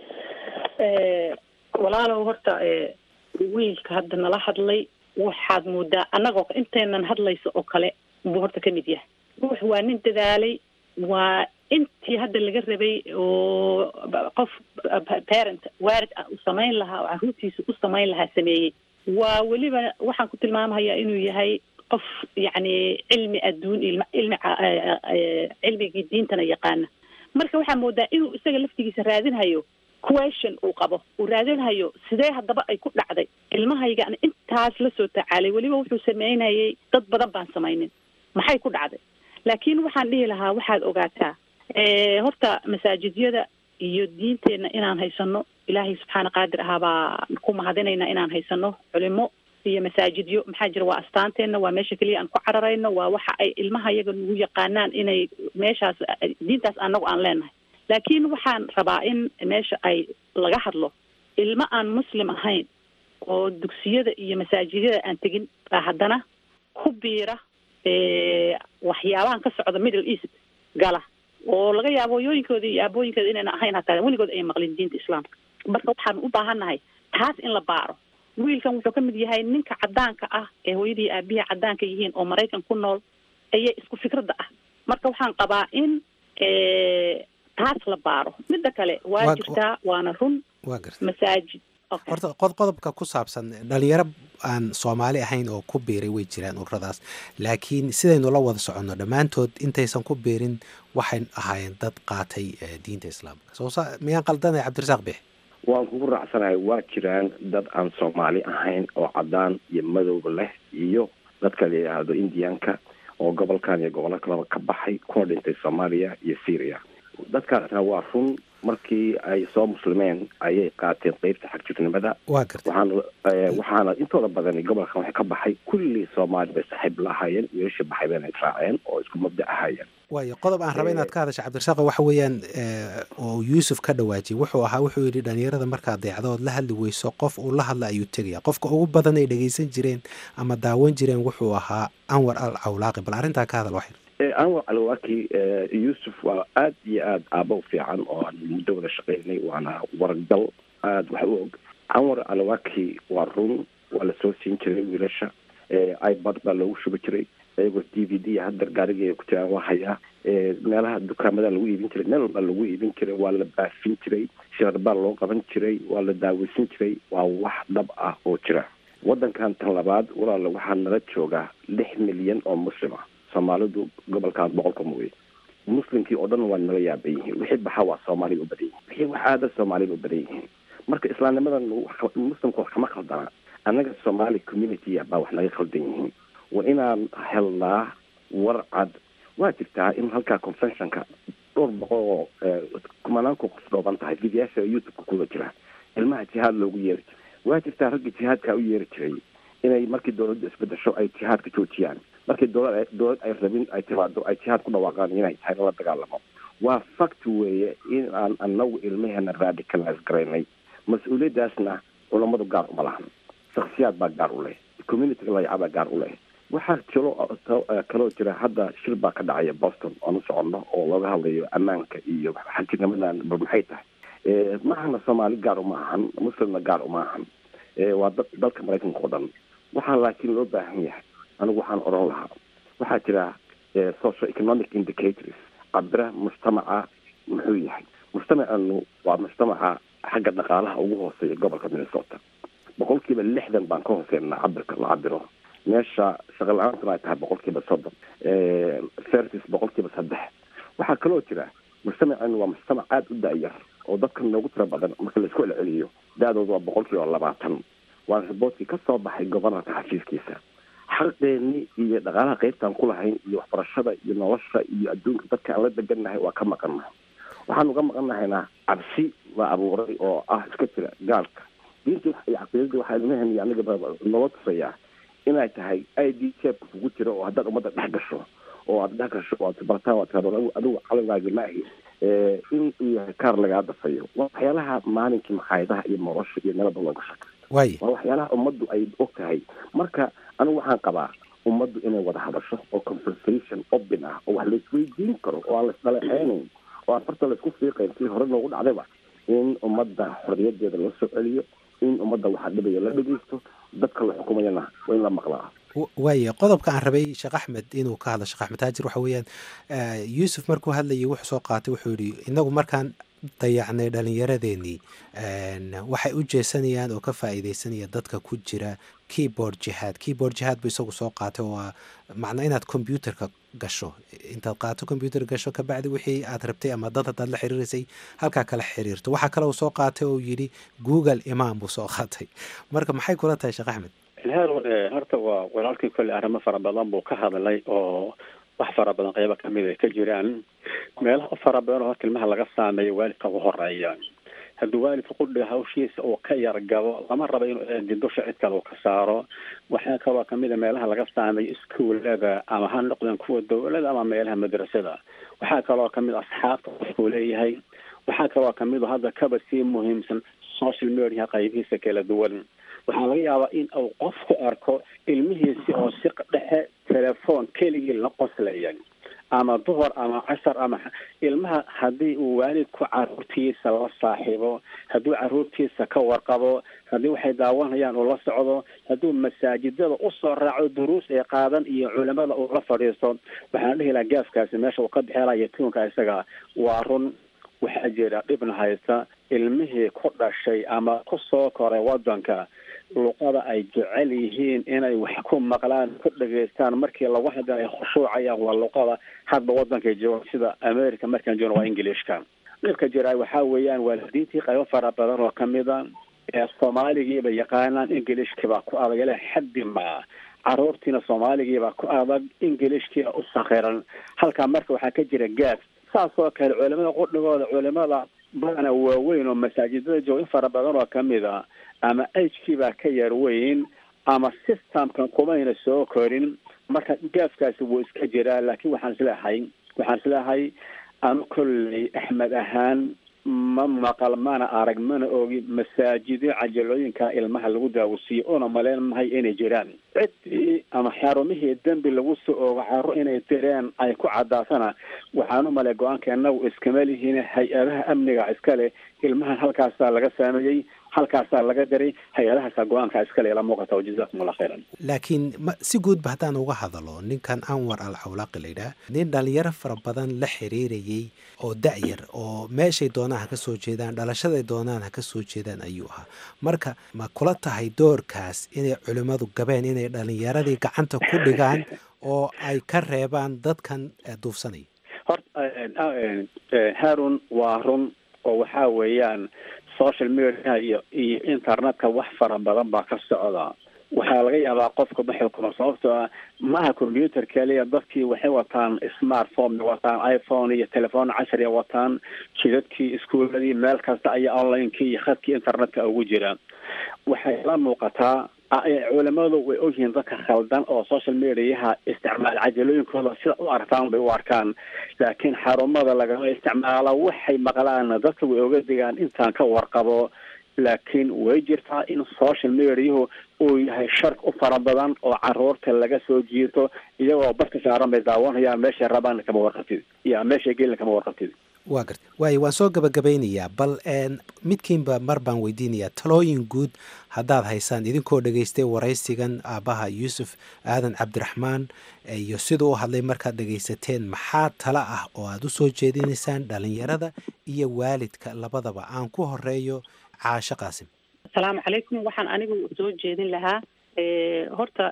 walaalow horta wiilka hadda nala hadlay waxaad moodaa annagoo intaynan hadlayso oo kale buu horta ka mid yahay ruux waa nin dadaalay waa intii hadda laga rabay oo qof parent waarid ah uu samayn lahaa oo carruurtiisa u samayn lahaa sameeyey waa weliba waxaan ku tilmaamahayaa inuu yahay qof yacni cilmi adduun ilm ilmi cilmigii diintana yaqaana marka waxaa moodaa inuu isaga laftigiisa raadinhayo question uu qabo uu raadinhayo sidee haddaba ay ku dhacday ilmahaygaan intaas la soo tacaalay weliba wuxuu sameynayay dad badan baan samaynin maxay ku dhacday laakiin waxaan dhihi lahaa waxaad ogaataa horta masaajidyada iyo diinteenna inaan haysano ilaahay subxaana qaadir ahaa baa ku mahadinayna inaan haysano culimo iyo masaajidyo maxaa jira waa astaanteenna waa meesha keliya aan ku cararayno waa waxa ay ilmaha yaga nagu yaqaanaan inay meeshaas diintaas anagu aan leenahay laakiin waxaan rabaa in meesha ay laga hadlo ilmo aan muslim ahayn oo dugsiyada iyo masaajidyada aan tegin baa haddana ku biira waxyaabahan ka socda middle east gala oo laga yaabo hooyooyinkooda iyo aabooyinkooda inayna ahayn hataa weligood ay maqlin diinta islaamka marka waxaan u baahannahay taas in la baaro wiilkan wuxuu ka mid yahay ninka caddaanka ah ee hooyadii aabihii caddaanka yihiin oo maraykan ku nool ayaa isku fikradda ah marka waxaan qabaa in taas la baaro midda kale waa jirtaa waana run waa garta masaajid horta qod qodobka ku saabsan dhalinyaro aan soomaali ahayn oo ku biiray way jiraan ururadaas laakiin sidaynu la wada soconno dhammaantood intaysan ku biirin waxay ahaayeen dad qaatay diinta islaamka soo miyaan qaldanay cabdirasaaq bix waan kugu raacsanahay waa jiraan dad aan soomaali ahayn oo caddaan iyo madowba leh iyo dadka la yidhaahdo indianka oo gobolkan iyo gobollo kaleba ka baxay kuna dhintay soomaaliya iyo syria dadkaasna waa run markii ay soo muslimeen ayay qaateen qeybta xagjirnimada waa gartay waxaana waxaana intooda badani gobolkan waxay ka baxay kulli soomaali bay saaxiib la ahaayeen wiilashii baxay bayna israaceen oo isku mabda ahaayeen waayo qodob aan raba inaad ka hadasha cabdirasaaqo waxa weeyaan oo yuusuf ka dhawaajiyey wuxuu ahaa wuxuu yidhi dhalinyarada markaad deecdo ood la hadli weyso qof uu la hadla ayuu tegaya qofka ugu badan ay dhegeysan jireen ama daawan jireen wuxuu ahaa anwar al cawlaaqi bal arrintaa ka hadal waxyar anwar alwaki yuusuf waa aad iyo aad aaba u fiican oo aan muddo wada shaqeynay waana wargal aad wax u og anwar alwaki waa run waa lasoo siin jiray wiilasha ibad baa loogu shuba jiray iyagoo d v d hadda gaariga ku jiraan waa hayaa meelaha dukaamada lagu iibin jiray meel walba lagu iibin jiray waa la baafin jiray shirar baa loo qaban jiray waa la daaweysan jiray waa wax dhab ah oo jira wadankan tan labaad walaala waxaa nala joogaa lix milyan oo muslima soomaalidu gobolkan boqolka mooye muslimkii oo dhan waa nala yaaban yihiin wixii baxa waa soomaaliga u badan yihiin wixii wax aada soomaaliga u badan yihiin marka islaamnimadan muslimka wax kama khaldana annaga somaali community baa wax naga khaldan yihiin waa inaan helnaa war cad waa jirtaa in halkaa conventionka dhowr boqol oo kumanaanku qof dhooban tahay videyaasha youtubeka kuda jira ilmaha jihaad loogu yeeri jiray waa jirtaa ragga jihaadka u yeeri jiray inay markii dawladdu isbedesho ay jihaadka joojiyaan markii dowlad dowlad ay rabin ay timaado ay jihaad ku dhawaaqaan inay tahay lala dagaalamo waa fact weeye in aan anagu ilmaheena radicalize garaynay mas-uuliyaddaasna culammadu gaar uma lahan shaksiyaad baa gaar u leh communityga layacabaa gaar u leh waxaa jiro kaloo jira hadda shir baa ka dhacaya boston oon u soconno oo looga hadlayo ammaanka iyo xagjirnimadan bal maxay tahay maahana soomaali gaar uma ahan muslimna gaar uma ahan waa da dalka maraykanka oo dhan waxaa laakiin loo baahan yahay anigu waxaan odhan lahaa waxaa jira social economic indicators cabira mujtamaca muxuu yahay mujtamacanu waa mujtamaca xagga dhaqaalaha ugu hooseeya gobolka minnesota boqol kiiba lixdan baan ka hooseynaa cabirka la cabiro meesha shaqa la-aantuna ay tahay boqol kiiba soddon fertis boqol kiiba saddex waxaa kaloo jira mujtamacanu waa mujtamac aada u da-yar oo dadka noogu tiro badan marka laisku celceliyo da-dooda waa boqol kiiba labaatan waana riboortkii ka soo baxay gobanarka xafiiskiisa xaqeeni iyo dhaqaalaha qeybtaan ku lahayn iyo waxbarashada iyo nolosha iyo adduunka dadka aan la degannahay waa ka maqannahay waxaan uga maqannahayna cabsi la abuuray oo ah iska jira gaalka diintii iyo caqiidadii waxaa ilmaheen iyo aniga noo tusayaa inay tahay i d jeebka kugu jira oo haddaad ummadda dhex gasho oo aad dhex gasho oo aad barataan waad tiraado adigu calangaagi maahi in iyo kaar lagaa dafayo waa waxyaalaha maalinkii makhaayadaha iyo nolosha iyo meelaba looga shaka waay waa waxyaalaha ummaddu ay og tahay marka anigu waxaan qabaa ummaddu inay wada hadasho oo conversation open ah oo wax laisweydiin karo oo aan laisdhaleeceynayn oo aan farta laisku fiiqayn si hore noogu dhacdayba in ummadda xorriyadeeda la soo celiyo in ummadda waxa dhibaya la dhegeysto dadka la xukumayana waa in la maqlaa waaya qodobka aan rabay sheekh axmed inuu ka hadlo sheekh axmed taajir waxa weeyaan yuusuf markuu hadlayay wuxuu soo qaatay wuxuu yidhi inagu markaan dayacnay dhalinyaradeenii waxay u jeesanayaan oo ka faa'iideysanaya dadka ku jira keyboard jihaad keyboard jihaad buu isagu soo qaatay oo waa macnaa inaad combyuterka gasho intaad qaato combyuter gasho kabacdi wixii aad rabtay ama dad haddaad la xiriiraysay halkaa kala xiriirto waxaa kale uu soo qaatay oo yidhi google imaan buu soo qaatay marka maxay kula tahay sheekh axmed ilhaar horta waa walaalkii kolley arrimo fara badan buu ka hadlay oo wax fara badan qeybo kamid ay ka jiraan meelaha fara badan oo horta ilmaha laga saameeyo waalidka ugu horeeya haddii waalidka qudhiga hawshiisa uu ka yargabo lama rabo inuu eedidusha cid kale uu ka saaro waxaa kaloo kamid a meelaha laga saameeyo iskuullada ama ha noqdeen kuwa dawlada ama meelaha madrasada waxaa kaloo kamid asxaabta qofkuu leeyahay waxaa kaloo kamid hadda kaba sii muhiimsan social media qaybihiisa kala duwan waxaa laga yaabaa in uu qofku arko ilmihiisi oo si dhexe telefoon keligii la qoslaya ama duhur ama cashar ama ilmaha haddii uu waalidku caruurtiisa la saaxiibo hadduu caruurtiisa ka warqabo haddii waxay daawanayaan uu la socdo hadduu masaajidada usoo raaco duruus ay qaadan iyo culimada uu la fadhiisto waxaan dhihi lahaa gaafkaasi meesha uu ka bixelaya tuunka isaga waa run waxaa jira dhibna haysta ilmihii ku dhashay ama ku soo koray wadanka luqada ay jecel yihiin inay wax ku maqlaan ku dhageystaan markii lagu hadla ay khushuucayaan waa luqada hadba wadankay jooga sida america markaan joogno waa englishka dhibka jira waxaa weeyaan waalidiintii qaybo fara badan oo kamida ee soomaaligiiba yaqaanaan englishkiibaa ku adag ilaa xaddi maa caruurtiina soomaaligiibaa ku adag englishkiina u sakhiran halkaa marka waxaa ka jira gaaf saas oo kale culimada qudhigooda culimada badana waaweyn oo masaajidada jooga in fara badan oo kamid a ama h k baa ka yar weyn ama systemkan kumayna soo korin marka gaafkaasi wuu iska jiraa laakiin waxaan isleehay waxaan isleehay anu kolley axmed ahaan ma maqal mana arag mana ogi masaajido cajalooyinka ilmaha lagu daawasiiyo una maleyn mahay inay jiraan ciddii ama xarumihii dembi lagu soo oogo caro inay direen ay ku caddaatana waxaan u malay go-aankeena iskama lihiin hay-adaha amniga iskale ilmahan halkaasaa laga saameeyey halkaasaa laga diray hay-adahaasaa go-aanka iskale ila muuqata o jazakum allah khayran laakiin ma si guudba haddaan uga hadalo ninkan anwar al cawlaaqi layidhaah nin dhalinyaro fara badan la xiriirayay oo da-yar oo meeshay doonaan ha ka soo jeedaan dhalashaday doonaan ha ka soo jeedaan ayuu ahaa marka ma kula tahay doorkaas inay culimmadu gabeen inay dhalinyaradii gacanta ku dhigaan oo ay ka reebaan dadkan duufsanaya horta harun waa run oo waxaa weeyaan social media iyo iyo internetka wax fara badan baa ka socda waxaa laga yaabaa qofka ma xukuma sababtoo ah maaha computer keliya dadkii waxay wataan smartphone wataan iphone iyo telefoon cashariya wataan jidadkii iskuuladii meel kasta ayaa onlinekii iyo khadkii internetka ugu jira waxay la muuqataa culimadu way ogyihiin dadka khaldan oo social mediaha isticmaal cajalooyinkooda sida u arkaan bay u arkaan laakiin xarumada lagama isticmaalo waxay maqlaan dadka way oga digaan intaan ka warqabo laakiin way jirtaa in social mediahu uu yahay shar u fara badan oo caruurta laga soo jiirto iyagoo barka saaran bay daawanayaan meeshay rabaan kama warqabtid iyo meeshay gelin kama warqabtid waa garta waayo waan soo gabagabeynayaa bal midkiinba mar baan weydiinayaa talooyin guud haddaad haysaan idinkoo dhegaystay waraysigan aabbaha yuusuf aadan cabdiraxmaan iyo siduu u hadlay markaad dhegaysateen maxaa tala ah oo aada u soo jeedinaysaan dhalinyarada iyo waalidka labadaba aan ku horeeyo caasho qaasim asalaamu calaykum waxaan anigu soo jeedin lahaa horta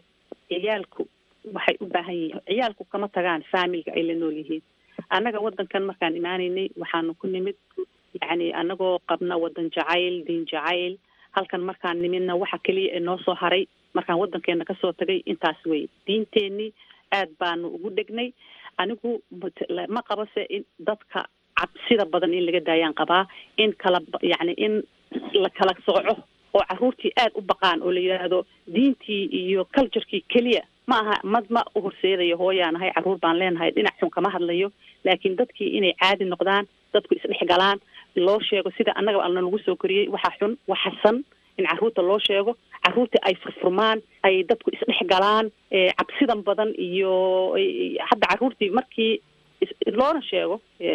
ciyaalku waxay u baahan yihiin ciyaalku kama tagaan faamilga ay la nool yihiin annaga waddankan markaan imaanaynay waxaanu ku nimid yacni annagoo qabna waddan jacayl diin jacayl halkan markaan nimidna waxa keliya ee noo soo haray markaan waddankeena kasoo tagay intaas wey diinteenii aad baanu ugu dhegnay anigu ma qabo se in dadka cabsida badan in laga daayaan qabaa in kala yacni in la kala sooco oo carruurtii aad u baqaan oo la yidhaahdo diintii iyo culturekii keliya ma aha mad ma u horseedayo hooyaanahay carruur baan leenahay dhinac xun kama hadlayo laakiin dadkii inay caadi noqdaan dadku isdhex galaan loo sheego sida annaga alna lagu soo koriyey waxa xun waxasan in carruurta loo sheego carruurtii ay furfurmaan ay dadku isdhex galaan cabsidan badan iyo hadda carruurtii markii loona sheego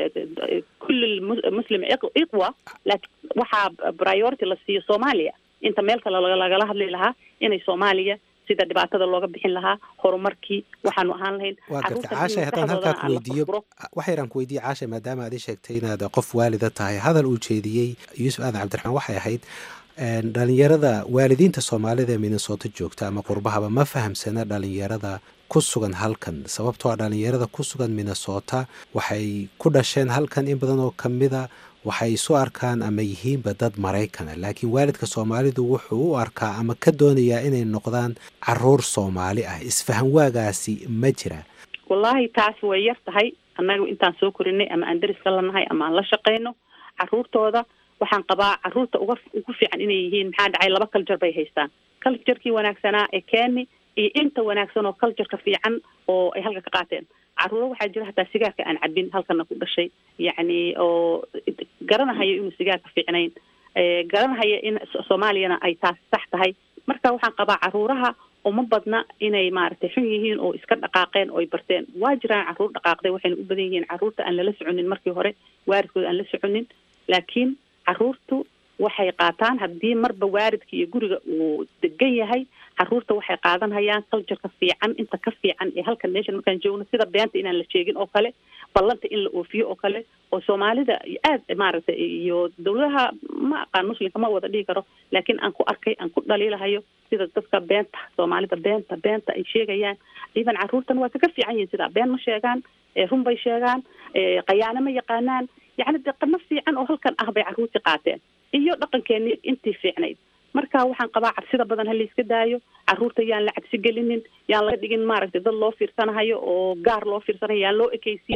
kulli muslim iqwa laakiin waxaa priority la siiyo soomaaliya inta meel kale lagala hadli lahaa inay soomaaliya sida dhibaatada looga bixin lahaa horumarkii waxaanu ahaan lahayn waa garta caashay haddaan halkaa ku weydiiyo waxayran ku weydiiye caashay maadaama aad ii sheegtay inaad qof waalida tahay hadal uu jeediyey yuusuf aadan cabdiraxmaan waxay ahayd dhalinyarada waalidiinta soomaalida ee minnesota joogta ama qurbahaba ma fahamsana dhalinyarada ku sugan halkan sababtoo a dhalinyarada ku sugan minnesota waxay ku dhasheen halkan in badan oo kamida waxay isu arkaan ama yihiinba dad maraykana laakiin waalidka soomaalidu wuxuu u arkaa ama ka doonayaa inay noqdaan caruur soomaali ah isfahan waagaasi ma jira wallaahi taas way yar tahay annaga intaan soo korinay ama aan deriska lanahay ama aan la shaqayno caruurtooda waxaan qabaa caruurta uga ugu fiican inay yihiin maxaa dhacay laba culture bay haystaan culturkii wanaagsanaa ee keeni iyo inta wanaagsan oo cultureka fiican oo ay halka ka qaateen caruuro waxaa jira hataa sigaarka aan cabin halkana ku dhashay yacni oo garanahaya inuu sigaarka fiicnayn garanahaya in soomaaliyana ay taas sax tahay marka waxaan qabaa caruuraha uma badna inay maaragtay xun yihiin oo iska dhaqaaqeen oo ay barteen waa jiraan caruur dhaqaaqday waxayna u badan yihiin caruurta aan lala soconin markii hore waaridkooda aan la soconin laakiin caruurtu waxay qaataan haddii marba waaridka iyo guriga uu degan yahay caruurta waxay qaadanhayaan cultureka fiican inta ka fiican ee halkan meeshan markaan joogno sida beenta inaan la sheegin oo kale ballanta in la oofiyo oo kale oo soomaalida aad maaragtay iyo dawladaha ma aqaan muslimka ma wada dhihi karo laakiin aan ku arkay aan ku dhaliilahayo sida dadka beenta soomaalida beenta beenta ay sheegayaan idan caruurtan waa kaga fiican yihin sidaa been ma sheegaan run bay sheegaan qayaano ma yaqaanaan yacni de qano fiican oo halkan ah bay caruurtii qaateen iyo dhaqankeeni intii fiicnayd marka waxaan qabaa cabsida badan ha layska daayo caruurta yaan la cabsi gelinin yaan laga dhigin maaragtay dad loo fiirsanahayo oo gaar loo fiirsanayo yaan loo ekeysiinin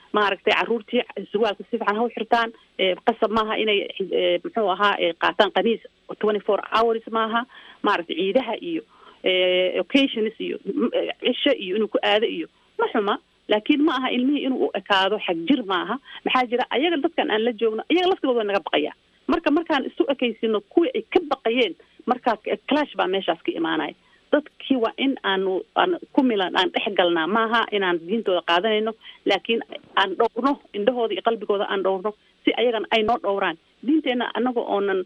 maaragtay caruurtii surwaalka si fiican ha u xirtaan qasab maaha inay muxuu ahaa qaataan qamiis twenty four hours maaha maaragtay ciidaha iyo occasions iyo cisho iyo inuu ku aado iyo ma xuma laakiin ma aha ilmihii inuu u ekaado xag jir maaha maxaa jira ayaga dadkan aan la joogno iyaga laftigooda naga baqaya marka markaan isu ekaysino kuwii ay ka baqayeen markaa clash baa meeshaas ka imaanaya dadkii waa in aanu aan ku milan aan dhex galnaa maaha inaan diintooda qaadanayno laakiin aan dhowrno indhahooda iyo qalbigooda aan dhowrno si ayagana ay noo dhowraan diinteenna anaga oonan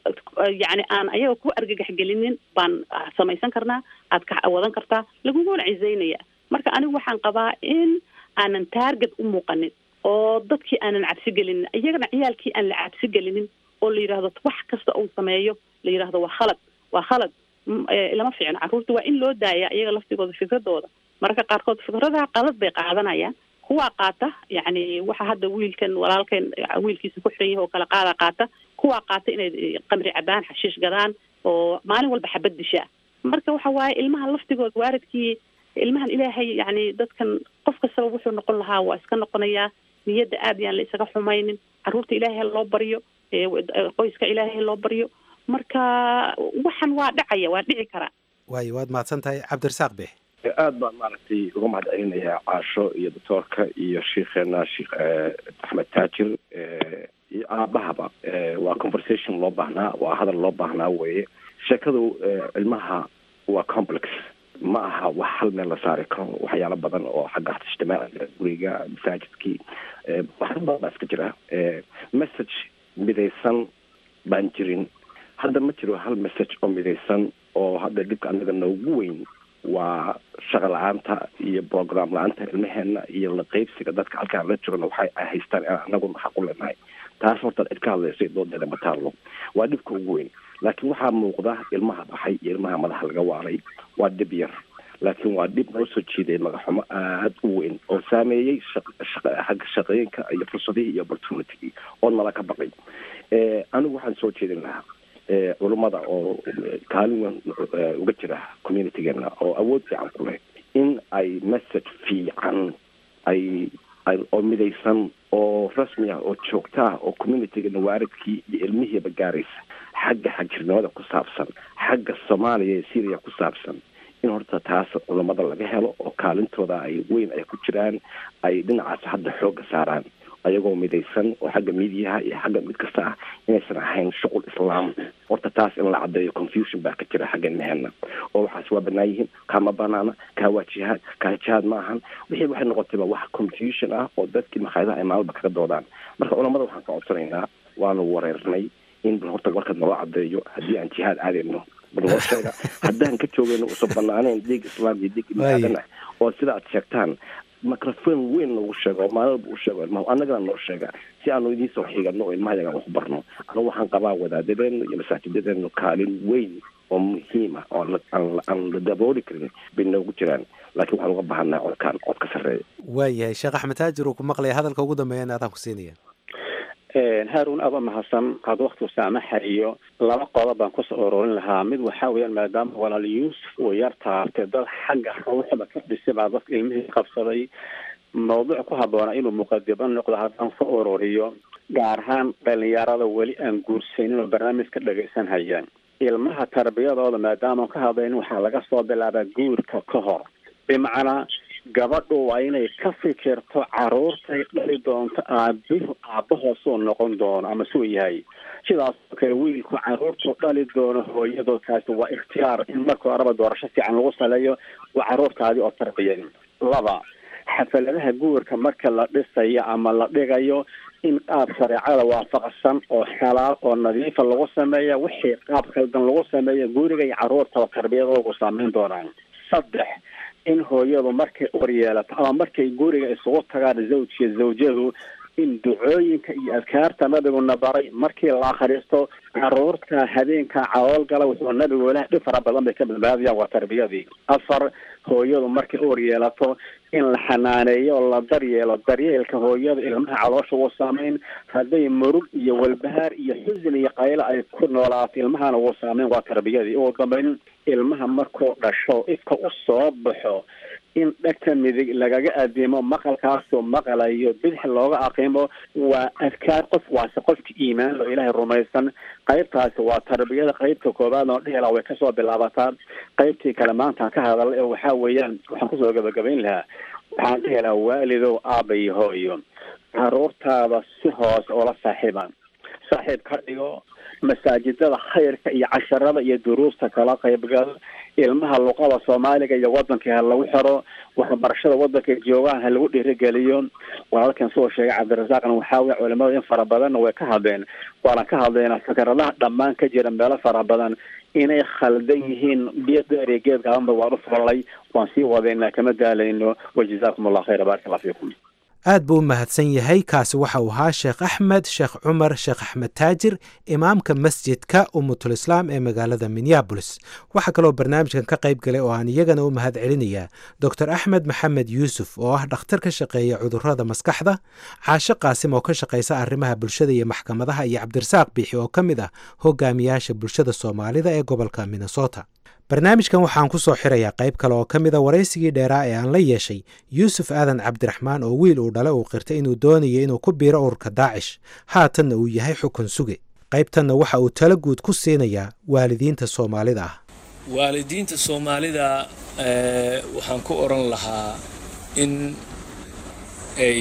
yacni aan ayaga ku argagax gelinin baan samaysan karnaa aad ka wadan kartaa laguguna cizaynaya marka anigu waxaan qabaa in aanan taarget u muuqanin oo dadkii aanan cabsi gelinin iyagana ciyaalkii aan la cabsi gelinin oo la yidhaahdo wax kasta uu sameeyo la yidhaahdo waa khalad waa khalad lama fiicno carruurta waa in loo daaya iyaga laftigooda fikradooda mararka qaarkood fikradaha qalad bay qaadanayaan kuwaa qaata yacni waxa hadda wiilkan walaalkan wiilkiisa ku xiran yahay oo kale qaada qaata kuwaa qaata inay qamri cabaan xashiish gadaan oo maalin walba xabad dishaa marka waxa waaye ilmaha laftigooda waaridkii ilmahan ilaahay yacni dadkan qof kastaba wuxuu noqon lahaa waa iska noqonayaa niyadda aad yaan la isaga xumaynin carruurta ilaahay loo baryo qoyska ilaahay loo baryo marka waxan waa dhacaya waa dhici karaa waayo waad mahadsan tahay cabdirasaaq beex aad baan maaragtay uga mahad celinayaa caasho iyo doctoorka iyo sheikheena sheekh axmed taajir iyo aabahaba waa conversation loo baahnaa waa hadal loo baahnaa weeye sheekadu ilmaha waa complex ma aha wax hal meel la saari karo waxyaalo badan oo xagga ijtimaaciga guriga masaajidkii waxyaalo badan baa iska jira message midaysan baan jirin hadda ma jiro hal message oo midaysan oo hadda dhibka anaga noogu weyn waa shaqa la-aanta iyo program la-aanta ilmaheena iyo la qeybsiga dadka halkaan la jirona waxay haystaan inaan anaguna xaq u leenahay taas horta cid ka hadlaysa doodeeda ma taallo waa dhibka ugu weyn laakiin waxaa muuqda ilmaha baxay iyo ilmaha madaxa laga waaray waa dhib yar laakiin waa dhib noo soo jiiday magaxumo aada u weyn oo saameeyey xagga shaqooyinka iyo fursadihii iyo opportunitygii oo nala ka baqay anigu waxaan soo jeedin lahaa culummada oo kaalin weyn uga jira communitygeena oo awood fiican ku leh in ay message fiican ay oo midaysan oo rasmi ah oo joogta ah oo communitygeena waaridkii iyo ilmihiiba gaaraysa xagga xagjirnimada ku saabsan xagga soomaaliya iyo syria ku saabsan in horta taas culammada laga helo oo kaalintooda ay weyn ay ku jiraan ay dhinacaas hadda xoogga saaraan ayagoo midaysan oo xagga midiyaha iyo xagga mid kasta ah inaysan ahayn shuqul islaam horta taas in la caddeeyo confusion baa ka jira xagga ilmaheena oo waxaas waa banaan yihiin kaama banaana kaa waa jihaad kaa jihaad ma ahan wixii waxay noqotayba wax confusion ah oo dadkii makhaayadaha ay maalba kaga doodaan marka culamada waxaan ka codsanaynaa waanu wareernay in bal horta warka naloo caddeeyo haddii aan jihaad aadayno bal noo sheega haddaan ka joogayno usan banaaneyn dhiig islaam iyo dhiig ibnaadan ah oo sida aad sheegtaan microphone weyn noogu sheego oo maalin walba u sheego ilmaha annagana noo sheega si aanu idiin soo xigano oo ilmaha yagaan wax barno anigu waxaan qabaa wadaadadeenu iyo masaajidadeenu kaalin weyn oo muhiima oo aan la dabooli karin bay noogu jiraan laakiin waxaan uga bahannaha codkaan cod ka sarreeya waayahay sheekh axmed taajir uu ku maqlaya hadalka ugu dambeeyana adaan ku siinaya haarun aba mahadsan had waktigu saamaxa iyo laba qodob baan kusoo ururin lahaa mid waxaa weeyaan maadaama walaal yuusuf uu yar taabtay dad xagga ruuxda ka dhisay baa dadka ilmihii qabsaday mawduuc ku habboona inuu muqadimo noqdo haddaan ku ururiyo gaar ahaan dhalinyarada weli aan guursanin oo barnaamijka dhagaysan hayaan ilmaha tarbiyadooda maadaama ka hadlayn waxaa laga soo bilaabaa guurka ka hor bimacnaa gabadhu waa inay ka fikirto caruurtay dhali doonto aabi aabahoosuu noqon doono ama suu yahay sidaasoo kale wiilku caruurtuu dhali doono hooyadood kaasi waa ikhtiyaar in marka horeba doorasho fiican lagu saleeyo waa caruurtaadii oo tarbiyan laba xafaladaha guurka marka la dhisayo ama la dhigayo in qaab shareecada waafaqsan oo xalaal oo nadiifa lagu sameeya wixii qaab khaldan lagu sameeya guriga iyo caruurtaba tarbiyadoogu saameyn doonaan saddex in hooyadu markay ur yeelato ama markay guriga isugu tagaan zawjiya zawjadu in ducooyinka iyo adkaarta nabiguna baray markii la akhristo caruurta habeenka calool gala wuxuu nabigu ilaah dhib fara badan bay ka badbaadayaan waa tarbiyadii afar hooyadu markay ur yeelato in la xanaaneeyo oo la daryeelo daryeelka hooyada ilmaha caloosha wuu saameyn hadday murug iyo walbahaar iyo xusin iyo qaylo ay ku noolaato ilmahana wuu saameyn waa tarbiyadii ugu dambeyn ilmaha markuu dhasho ifka u soo baxo in dhegta midig lagaga adeemo maqalkaasoo maqalayo bidix looga aqiimo waa adkaar qof waase qofka iimaan oo ilaahay rumaysan qaybtaasi waa tarbiyada qaybta koobaad oo dhihila way kasoo bilaabataa qaybtii kale maanta ka hadal ee waxaa weeyaan waxaan kusoo gabagabayn lahaa waxaan dhihi lahaa waalidow aaba iyo hooyo caruurtaada si hoose oola saaxiiba saaxiib ka dhigo masaajidada khayrka iyo casharada iyo duruusta kala qaybgal ilmaha luqada soomaaliga iyo wadanka ha lagu xiro waxbarashada wadanka joogaan ha lagu dhiirigeliyo walaalkan soo sheegay cabdirasaaqna waxaa weye culimada in fara badanna way ka hadleen waana ka hadleynaa fikradaha dhammaan ka jira meelo fara badan inay khaldan yihiin biiqdeer geed gaabanba waan u falay waan sii wadaynaa kama daalayno wajazaakum allah khayra baaraka allah fiikum aad buu u mahadsan yahay kaasi waxa uu ahaa sheekh axmed sheekh cumar sheekh axmed taajir imaamka masjidka umutulislaam ee magaalada minneabolis waxaa kaloo barnaamijkan ka qayb galay oo aan iyagana u mahad celinayaa doctor axmed maxamed yuusuf oo ah dhakhtar ka shaqeeya cudurrada maskaxda caashe qaasim oo ka shaqaysa arrimaha bulshada iyo maxkamadaha iyo cabdirasaaq biixi oo ka mid ah hogaamiyaasha bulshada soomaalida ee gobolka minnesota barnaamijkan waxaan ku soo xirayaa qayb kale oo ka mida waraysigii dheeraa ee aan la yeeshay yuusuf aadan cabdiraxmaan oo wiil uu dhale uu qirtay inuu doonayo inuu ku biiro ururka daacish haatanna uu yahay xukun suge qaybtanna waxa uu talo guud ku siinayaa waalidiinta soomaalida ah waalidiinta soomaalida waxaan ku odhan lahaa in ay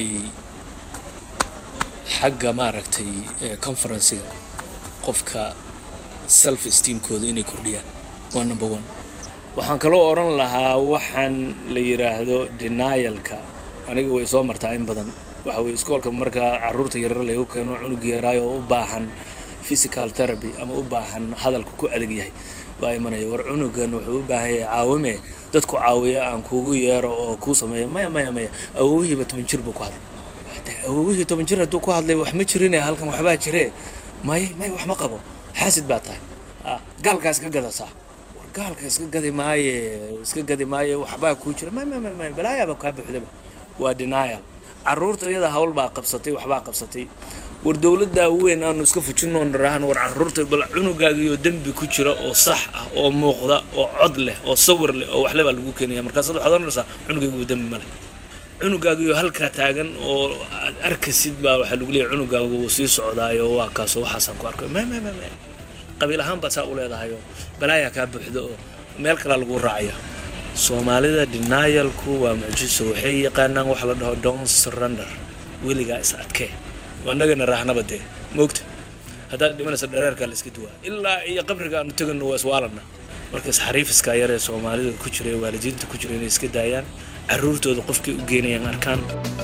xagga maaragtay conferenciga qofka self esteemkooda inay kordhiyaan waa number one waxaan kaloo odhan lahaa waxaan la yidhaahdo denialka aniga way soo martaa in badan waxa weye iskoolka markaa caruurta yarar lagu keeno cunug yaraayo oo u baahan physical therapy ama u baahan hadalku ku adag yahay baa imanaya war cunugan wuxuu u baahan yahay caawime dadku caawiya aan kuugu yeero oo kuu sameeyo maya maya maya awowihiiba toban jir buu ku hadlay awowihii toban jir hadduu ku hadlay wax ma jirine halkan waxbaa jiree may may wax ma qabo xaasid baa tahay gaalkaa iska gadasaa war gaalka iska gadi maaye iska gadi maaye waxbaa kuu jira may may may balaayaaba kaa buuxdaba waa denial caruurta iyada hawl baa qabsatay waxbaa qabsatay war dowladdaa weyn aanu iska fujino nirahan war caruurta bal cunugaagiyo dembi ku jira oo sax ah oo muuqda oo cod leh oo sawir leh oo waxle baa lagu keenaya markaasaad waxaad oranaysaa cunugaygu dembi male cunugaagiyo halkaa taagan oo aad arkasid baa waxaa lagu leeyahay cunugaagu wuu sii socdaayo waa kaasoo waxaasaan ku arkay may may may may qabiil ahaan baa saa u leedahayoo balaayaa kaa buuxda oo meel kalaa lagu raacaya soomaalida denialku waa mucjiso waxay yaqaanaan waxa la dhaho don surrender weligaa is adkee annagana raahnaba dee moogta haddaad dhimanaysa dhareerkaa la iska duwaa ilaa iyo qabriga aanu tegano waa iswaalana marka isxariifiska yar ee soomaalida ku jira ee waalidiinta ku jira inay iska daayaan caruurtooda qofkay u geenayaan arkaan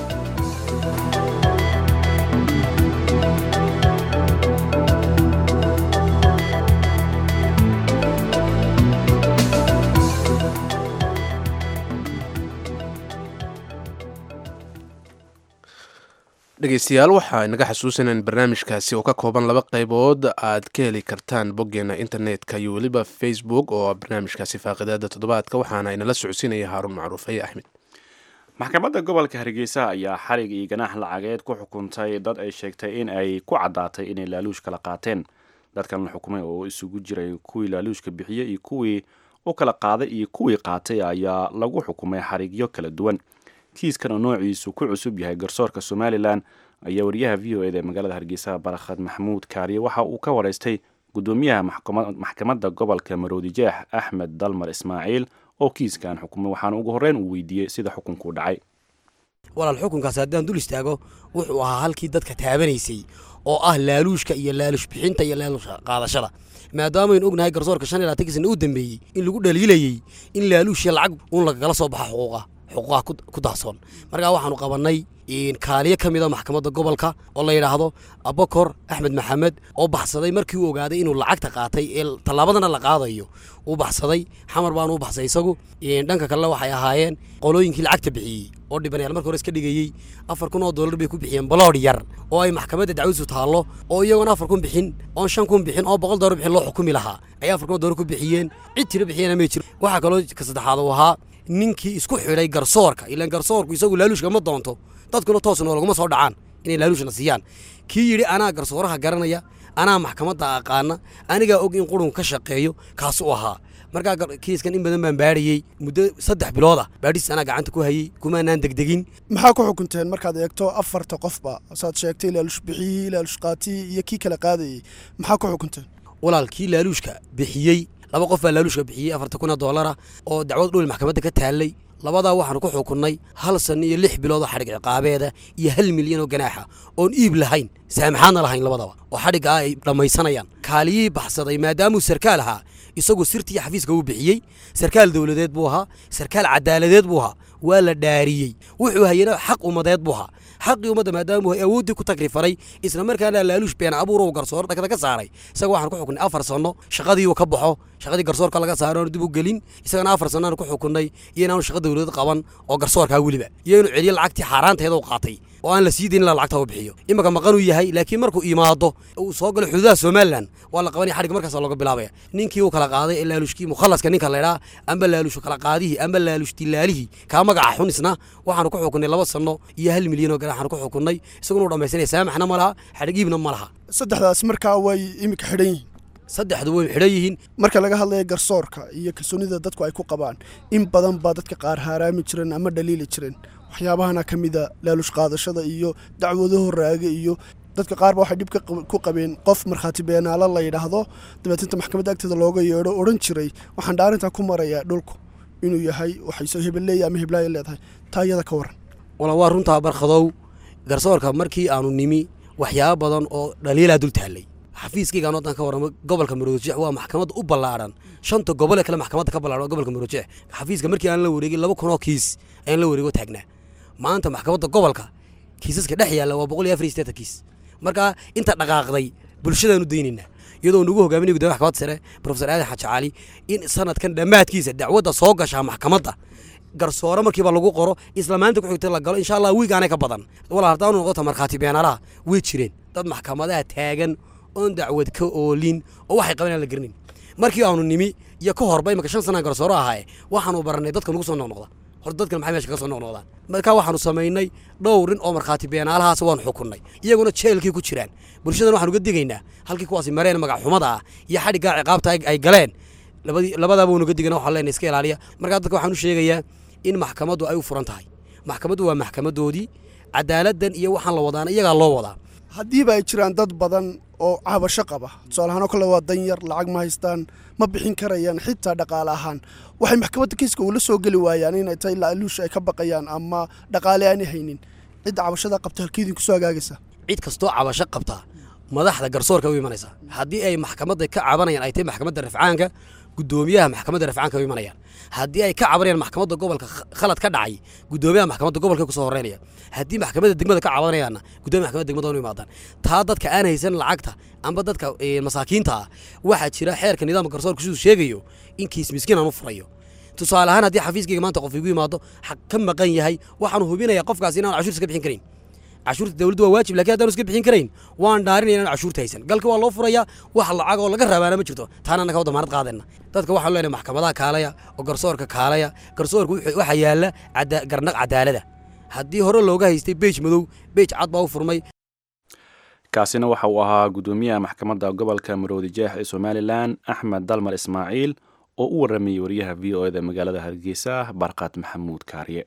dhegeystayaal waxaa inaga xasuusanaa in barnaamijkaasi oo ka kooban laba qaybood aad ka heli kartaan boggeena internetka iyo weliba facebook oo barnaamijkaasi faaqidaada toddobaadka waxaana inala socodsiinaya haaruun macruuf aye axmed maxkamadda gobolka hargeysa ayaa xarig iyo ganaax lacageed ku xukuntay dad ay sheegtay in ay ku caddaatay inay laaluush kala qaateen dadkan la xukumay oo isugu jiray kuwii laaluushka bixiyey iyo kuwii u kala qaaday iyo kuwii qaatay ayaa lagu xukumay xarigyo kala duwan kiiskan oo noociisu ku cusub yahay garsoorka somalilan ayaa wariyaha v o eda ee magaalada hargeysa barakhad maxamuud kaariye waxa uu ka waraystay guddoomiyaha maxkamadda gobolka maroodijeex axmed dalmar ismaaciil oo kiiskan xukumay waxaana ugu horreyn uu weydiiyey sida xukunku dhacay walaal xukunkaasi haddaan dul istaago wuxuu ahaa halkii dadka taabanaysay oo ah laaluushka iyo laaluush bixinta iyo laaluush qaadashada maadaamaynu ognahay garsoorka shan iyo labaatan sana u dambeeyey in lagu dhaliilayey in laaluush iyo lacag uun lagala soo baxa xuquuqa xuquuqaha ku daahsoon markaa waxaanu qabannay kaaliyo ka mida maxkamadda gobolka oo la yidhaahdo abakor axmed maxamed oo baxsaday markii uu ogaaday inuu lacagta qaatay ee tallaabadana la qaadayo uu baxsaday xamar baanu u baxsay isagu dhanka kalena waxay ahaayeen qolooyinkii lacagta bixiyey oo dhibanayaal marka hore iska dhigayey afar kun oo dollar bay ku bixiyeen baloodh yar oo ay maxkamadda dacwadiisu taallo oo iyagoona afar kun bixin oon shan kun bixin oo boqol dollar bixin loo xukumi lahaa ayay afar kun oo dollar ku bixiyeen cid tiro bixiyana may jiro waxaa kaloo ka saddexaad uu ahaa ninkii isku xidhay garsoorka ilaan garsoorku isagu laaluushka ma doonto dadkuna toosna laguma soo dhacaan inay laaluushna siiyaan kii yidhi anaa garsooraha garanaya anaa maxkamadda aqaana anigaa og in qurun ka shaqeeyo kaasuu ahaa markaa kiiskan in badan baan baadhayey muddo saddex bilooda baadhis anaa gacanta ku hayey kumaanaan degdegin maxaa ku xukunteen markaad eegto afarta qofba saad sheegtay laaluush bixiyihii laaluush qaatiyii iyo kii kala qaadayey maxaa ku xukunteen walaal kii laaluushka bixiyey laba qof baa laaluushka bixiyey afarta kuna doolara oo dacwad dhul maxkamadda ka taallay labadaa waxaanu ku xukunnay hal sanno iyo lix bilood oo xadhig ciqaabeeda iyo hal milyan oo ganaaxa oon iib lahayn saamaxaadna lahayn labadaba oo xadhiggaa ay dhammaysanayaan kaaliyihii baxsaday maadaamuu sarkaal ahaa isagu sirtii xafiiska uu bixiyey sarkaal dowladeed buu ahaa sarkaal cadaaladeed buu ahaa waa la dhaariyey wuxuu hayana xaq ummadeed buu ahaa xaqii ummadda maadaamuu awooddii ku tagrifaray isla markaana laaluush been abuur uu garsoor dhagda ka saaray isaga waxaan ku xukunnay afar sanno shaqadii uu ka baxo shaqadii garsoorka laga saaro aanu dib u gelin isagana afar sanno aanu ku xukunnay iyo inaanu shaqa dowladeed qaban oo garsoorkaa weliba iyo inuu celiyo lacagtii xaaraanteeda u qaatay oo aan la sii dayn ilaa lacagta u bixiyo imanka maqanuu yahay laakiin markuu imaado uu soo galo xuduudaha somalilan waa la qabanaya xadhig markaas looga bilaabaya ninkii uu kala qaaday ee laalushkii mukhallaska ninka laydhaa amba laalushu kala qaadihii amba laalush dilaalihii kaa magaca xun isna waxaanu ku xukunnay laba sanno iyo hal milyan oo ganaxaanu ku xukunnay isaguna uu dhammaysanaya saamaxna ma laha xadhigiibna ma laha saddexdaas markaa way iminka xidhan yihiin saddexdu way xidhan yihiin marka laga hadlaya garsoorka iyo kalsoonida dadku ay ku qabaan in badan baa dadka qaar haaraami jireen ama dhaliili jireen waxyaabahana ka mida laalush qaadashada iyo dacwadaho raaga iyo dadka qaarba waxay dhib ku qabeen qof markhaati beenaalo la yidhaahdo dabeetanta maxkamadda agteeda looga yeedho odhan jiray waxaan dhaarintaa ku marayaa dhulku inuu yahay waxay hebelleeya ama heblaaya leedahay taa iyada ka waran wala waa runtaa barkhadow garsoorka markii aanu nimi waxyaabo badan oo dhaliilaa dul taallay xafiiskaygaan wadan ka warramo gobolka maroodijeex waa maxkamadda u ballaadhan shanta gobol ee kale maxkamadda ka ballaadhan waa gobolka maroodijeex xafiiska markii aan la wareegin laba kun oo kiis ayaan la wareego taagnaa maanta maxkamadda gobolka kiisaska dhex yaalla waa boqol iyo afar iyo siddeetan kiis marka inta dhaqaaqday bulshadaanu daynaynaa iyadoo nugu hogaaminay guddoomiya maxkamadda sare profesor aadan xaaji cali in sanadkan dhammaadkiisa dacwadda soo gashaa maxkamadda garsoore markiiba lagu qoro isla maalinta ku xigta la galo insha allah wiig aanay ka badan walaa haddaanu noqota markhaati beenaalaha way jireen dad maxkamadaha taagan oon dacwad ka oolin oo waxay qabanayaan la garanayn markii aanu nimi iyo ka horba imaka shan sanaan garsooro ahaaye waxaanu barannay dadka nagu soo noqnoqda horta dadkan maxay meesha kaga soo noqnoqdaan markaa waxaanu samaynay dhowr nin oo markhaati beenaalahaas waanu xukunnay iyaguna jeelkii ku jiraan bulshadan waxaanu uga digaynaa halkii kuwaasi mareen magac xumada ah iyo xadhiggaa ciqaabta ay galeen labadii labadaaba waynu uga digana waxaan leenahay iska ilaaliya markaa dadka waxaan u sheegayaa in maxkamaddu ay u furan tahay maxkamaddu waa maxkamadoodii cadaaladdan iyo waxaan la wadaana iyagaa loo wadaa haddiiba ay jiraan dad badan oo cabasho qaba tusaalahaan oo kale waa danyar lacag ma haystaan ma bixin karayaan xitaa dhaqaale ahaan waxay maxkamadda kiiska uula soo geli waayaan inay tahay laaluush ay ka baqayaan ama dhaqaale aanay haynin cidda cabashada qabta halkeedii kusoo hagaagaysa cid kastoo cabasho qabtaa madaxda garsoorka u imanaysa haddii ay maxkamadda ka cabanayaan ay tahay maxkamadda rafcaanka guddoomiyaha maxkamadda rafcaanka u imanayaan haddii ay ka cabanayaan maxkamadda gobolka khalad ka dhacay guddoomiyaha maxkamadda gobolka kusoo horeynaya haddii maxkamadda degmada ka cabanayaanna guddoomiya maxkamadda degmada u imaadaan taa dadka aan haysan lacagta amba dadka masaakiinta ah waxaa jira xeerka nidaamka garsoorka siduu sheegayo in kiis miskiin aan u furayo tusaale ahaan haddii xafiiskayga maanta qof igu yimaado xaq ka maqan yahay waxaanu hubinayaa qofkaasi inaan cashuurta iska bixin karayn cashuurta dawladdu waa waajib lakin haddaanu iska bixin karayn waan dhaarinaya inaan cashuurta haysan galka waa loo furayaa wax lacag oo laga rabaana ma jirto taana annaga wa damaanad qaadayna dadka waxaanu leenahay maxkamadaha kaalaya oo garsoorka kaalaya garsoorka waxaa yaalla garnaq cadaalada haddii hore looga haystay beej madow beej cad baa u furmay kaasina waxa uu ahaa guddoomiyaha maxkamadda gobolka maroodi jeex ee somalilan axmed dalmar ismaaciil oo u warramayey wariyaha v o eda magaalada hargeysa barqaad maxamuud kaariye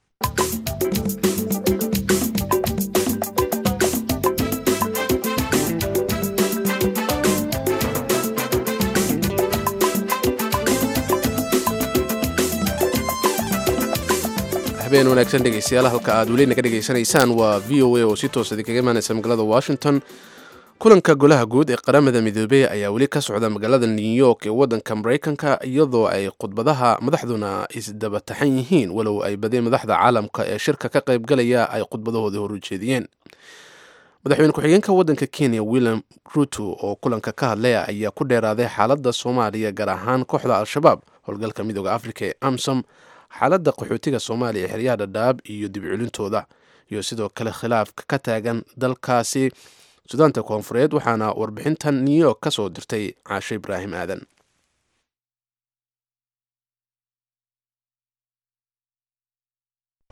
habeen wanaagsan dhegeystayaal halka aad weli naga dhegaysanaysaan waa v o a oo si toos idinkaga imaanaysa magaalada washington kulanka golaha guud ee qaramada midoobey ayaa weli ka socda magaalada new york ee waddanka maraykanka iyadoo ay khudbadaha madaxduna isdabataxan yihiin walow ay badeen madaxda caalamka ee shirka ka qaybgalaya ay khudbadahoodii hor ujeediyeen madaxweyne ku-xigeenka waddanka kenya william ruto oo kulanka ka hadlaya ayaa ku dheeraaday xaaladda soomaaliya gaar ahaan kooxda al-shabaab howlgalka midooda afrika ee amsom xaaladda qaxootiga soomaaliya xeryaha dhadhaab iyo dibculintooda iyo sidoo kale khilaafka ka taagan dalkaasi sudaanta koonfureed waxaana warbixintan new york ka soo dirtay caashe ibraahim aadan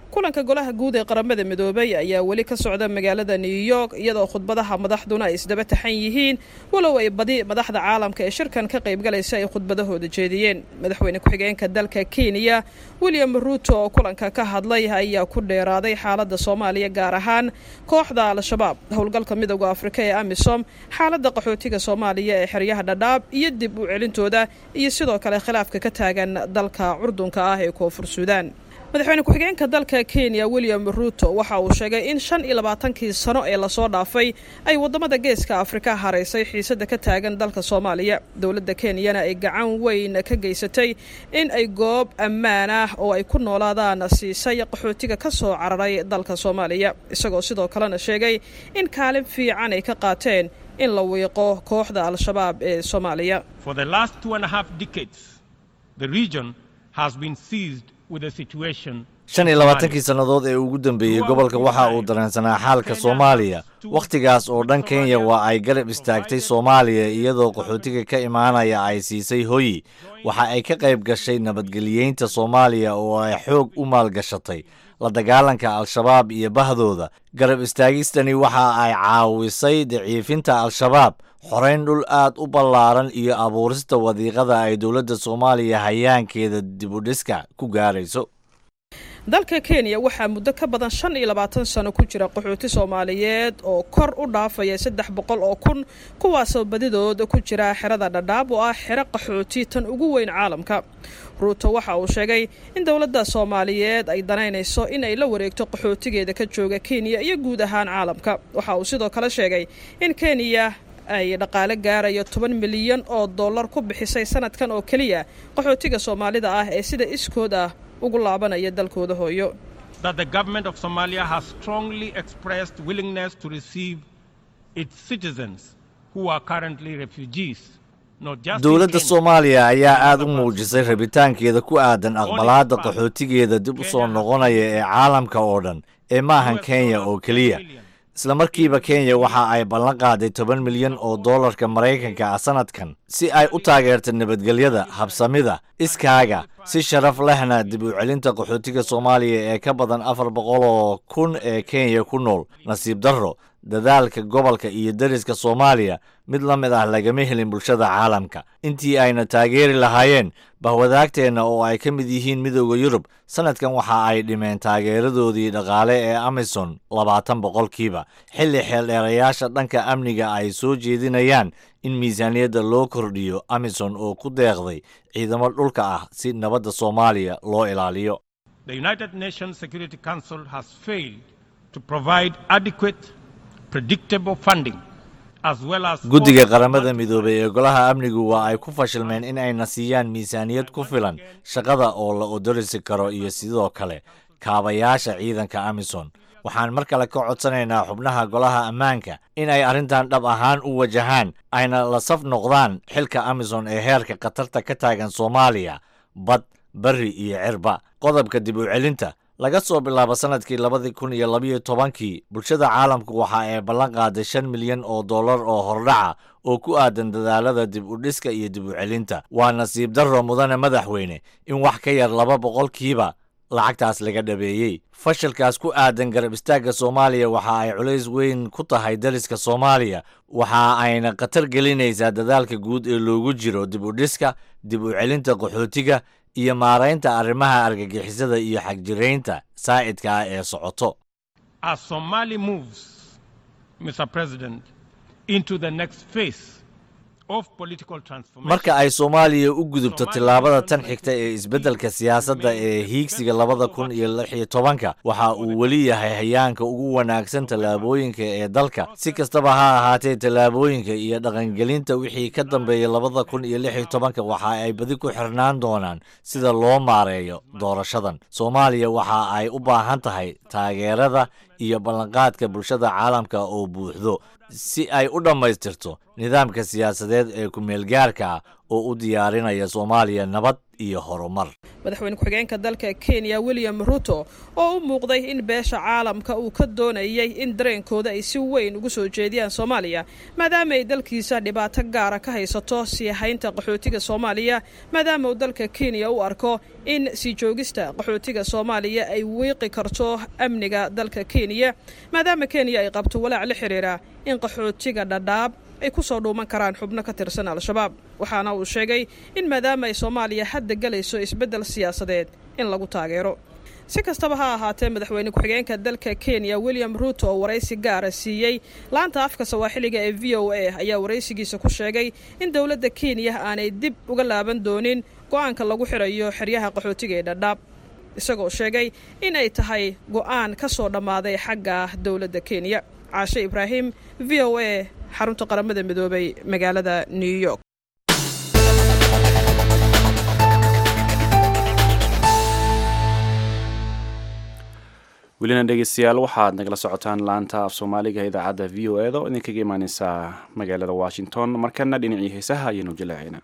kulanka golaha guud ee qaramada midoobay ayaa weli ka socda magaalada new york iyadoo khudbadaha madaxduna ay isdaba taxan yihiin walow ay badi madaxda caalamka ee shirkan ka qaybgalaysa ay khudbadahooda jeediyeen madaxweyne ku-xigeenka dalka kenya william ruuto oo kulanka ka hadlay ayaa ku dheeraaday xaaladda soomaaliya gaar ahaan kooxda al-shabaab howlgalka midooda afrika ee amisom xaaladda qaxootiga soomaaliya ee xeryaha dhadhaab iyo dib u celintooda iyo sidoo kale khilaafka ka taagan dalka curdunka ah ee koonfur suudaan madaxweyne ku-xigeenka dalka kenya william ruuto waxa uu sheegay in shan iyo labaatankii sano ee lasoo dhaafay ay waddamada geeska afrika haraysay xiisadda ka taagan dalka soomaaliya dowladda kenyana ay gacan weyn ka geysatay in ay goob ammaan ah oo ay ku noolaadaan siisay qaxootiga ka soo cararay dalka soomaaliya isagoo sidoo kalena sheegay in kaalin fiican ay ka qaateen in la wiiqo kooxda al-shabaab ee soomaaliya shan iyo labaatankii sannadood ee ugu dambeeyey gobolka waxa uu dareensanaa xaalka soomaaliya wakhtigaas oo dhan kenya waa ay garab istaagtay soomaaliya iyadoo qaxootiga ka imaanaya ay siisay hoyi waxa ay ka qayb gashay nabadgeliyeynta soomaaliya oo ay xoog u maalgashatay la dagaalanka al-shabaab iyo bahdooda garab istaagistani waxa ay caawisay daciifinta al-shabaab xorayn dhul aad u ballaaran iyo abuurista wadiiqada ay dowladda soomaaliya hayaankeeda dibudhiska ku gaarayso dalka kenya waxaa muddo ka badan shan iyo labaatan sano ku jira qaxooti soomaaliyeed oo kor u dhaafaya saddex boqol oo kun kuwaasoo badidooda ku jira xerada dhadhaab oo ah xero qaxooti tan ugu weyn caalamka ruuto waxa uu sheegay in dowladda soomaaliyeed ay danaynayso in ay la wareegto qaxootigeeda ka jooga kenya iyo guud ahaan caalamka waxa uu sidoo kale sheegay in kenya ay dhaqaale gaarayo toban milyan oo dollar ku bixisay sanadkan oo keliya qaxootiga soomaalida ah ee sida iskood ah ugu laabanaya dalkooda hooyo that the government of Somalia has strongly expressed willingness to receive its citizens who are currently refugees. dowladda soomaaliya ayaa aad u muujisay rabitaankeeda ku aadan aqbalaadda qaxootigeeda dib u soo noqonaya ee caalamka oo dhan ee maahan kenya oo keliya isla markiiba kenya waxa ay ballan qaaday toban milyan oo dollarka maraykanka ah sanadkan si ay u taageerto nabadgelyada habsamida iskaaga si sharaf lehna dib u celinta qaxootiga soomaaliya ee ka badan afar boqol oo kun ee kenya ku nool nasiib darro dadaalka gobolka iyo deriska soomaaliya mid la mid ah lagama helin bulshada caalamka intii ayna taageeri lahaayeen bahwadaagteenna oo ay ka mid yihiin midooda yurub sanadkan waxa ay dhimeen taageeradoodii dhaqaale ee amison labaatan boqolkiiba xilli xeeldheerayaasha dhanka amniga ay soo jeedinayaan in miisaaniyadda loo kordhiyo amison oo ku deeqday ciidamo dhulka ah si nabadda soomaaliya loo ilaaliyo The United Nations Security Council has failed to provide adequate, predictable funding as well as guddiga qaramada midoobay ee golaha amnigu waa ay ku fashilmeen in ayna siiyaan miisaaniyad ku filan shaqada oo la odorisi karo iyo sidoo kale kaabayaasha ciidanka amison waxaan mar kale ka codsanaynaa xubnaha golaha ammaanka in ay arrintan dhab ahaan u wajahaan ayna la saf noqdaan xilka amison ee heerka khatarta ka taagan soomaaliya bad bari iyo cirba qodobka dib u celinta laga soo bilaabo sanadkii labadii kun iyo labayo tobankii bulshada caalamku waxa ay ballan qaaday shan milyan oo dollar oo hordhaca oo ku aadan dadaalada dib u dhiska iyo dib u celinta waa nasiib darro mudane madaxweyne in wax ka yar laba boqolkiiba lacagtaas laga dhabeeyey fashilkaas ku aadan garab istaagga soomaaliya waxa ay culays weyn ku tahay daliska soomaaliya waxa ayna khatar gelinaysaa dadaalka guud ee loogu jiro dib u dhiska dib u celinta qaxootiga iyo maaraynta arrimaha argagixisada iyo xagjiraynta saa'idka ah ee socoto as Somali moves, Mr. President, into the next phase of political transformation. marka ay soomaaliya u gudubto tillaabada tan xigta ee isbeddelka siyaasadda ee hiigsiga labada kun iyo lix iyo tobanka waxa uu weli yahay hayaanka ugu wanaagsan tallaabooyinka ee dalka si kastaba ha ahaatee tallaabooyinka iyo dhaqangelinta wixii ka dambeeya labada kun iyo lix iyo tobanka waxa ay badi ku xirnaan doonaan sida loo maareeyo doorashadan soomaaliya waxa ay u baahan tahay taageerada iyo ballanqaadka bulshada caalamka oo buuxdo si ay u dhammaystirto nidaamka siyaasadeed ee ku-meelgaarka ah oo u diyaarinaya soomaaliya nabad iyo horumar madaxweyne ku-xigeenka dalka kenya william ruto oo u muuqday in beesha caalamka uu ka doonayay in dareenkooda ay si weyn ugu soo jeediyaan soomaaliya maadaama ay dalkiisa dhibaato gaara ka haysato sii haynta qaxootiga soomaaliya maadaama uu dalka kenya u arko in sii joogista qaxootiga soomaaliya ay wiiqi karto amniga dalka kenya maadaama kenya ay qabto walaac la xiriira in qaxootiga dhadhaab ay ku soo dhuuman karaan xubno ka tirsan al-shabaab waxaana uu sheegay in maadaama ay soomaaliya hadda galayso isbeddel siyaasadeed in lagu taageero si kastaba ha ahaatee madaxweyne ku-xigeenka dalka kenya william ruto oo waraysi gaara siiyey laanta afka sawaaxiliga ee v o a ayaa waraysigiisa ku sheegay in dowladda kenya aanay dib uga laaban doonin go-aanka lagu xirayo xeryaha qaxootiga ee dhadhaab isagoo sheegay in ay tahay go-aan ka soo dhammaaday xagga dowladda kenya caashe ibraahim v o a xarunta qaramada midoobay magaalada new york welina dhegeystayaal waxaad nagala socotaan laanta af soomaaliga idaacadda v o eda oo idinkaga imaaneysaa magaalada washington markana dhinacii heesaha ayaynu jaleecayna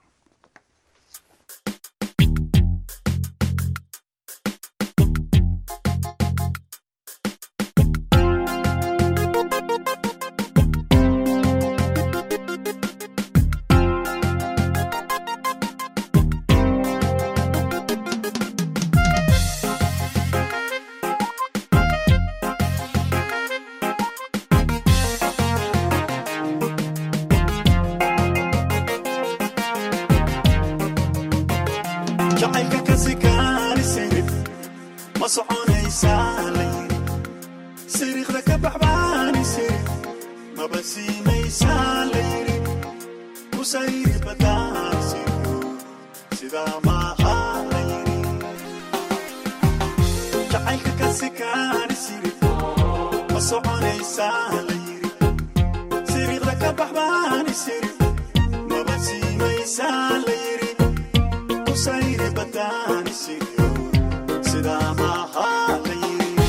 jacaylka kasi kaani sirif ma soconaysaa layiri siriiqda ka baxbaani sirif maba siinaysaa layiri kusayri badaan siryo sidaa maaha layiri jacaylka kasi kaani sirif ma soconaysaa layiri siriiqda ka baxbaani sirif maba siinaysaa layiri kusayri badaan siryo sidaa maaha layiri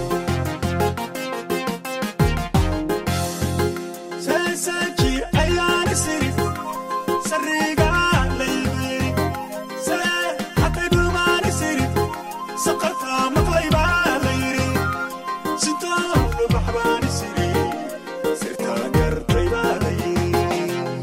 seeseeji ayaani sirif sariga laybiri see hatay dhumaani sirif saqarta maqlaybaa layiri sitoo lubaxbaani siri sirtaa gartaybaa layiri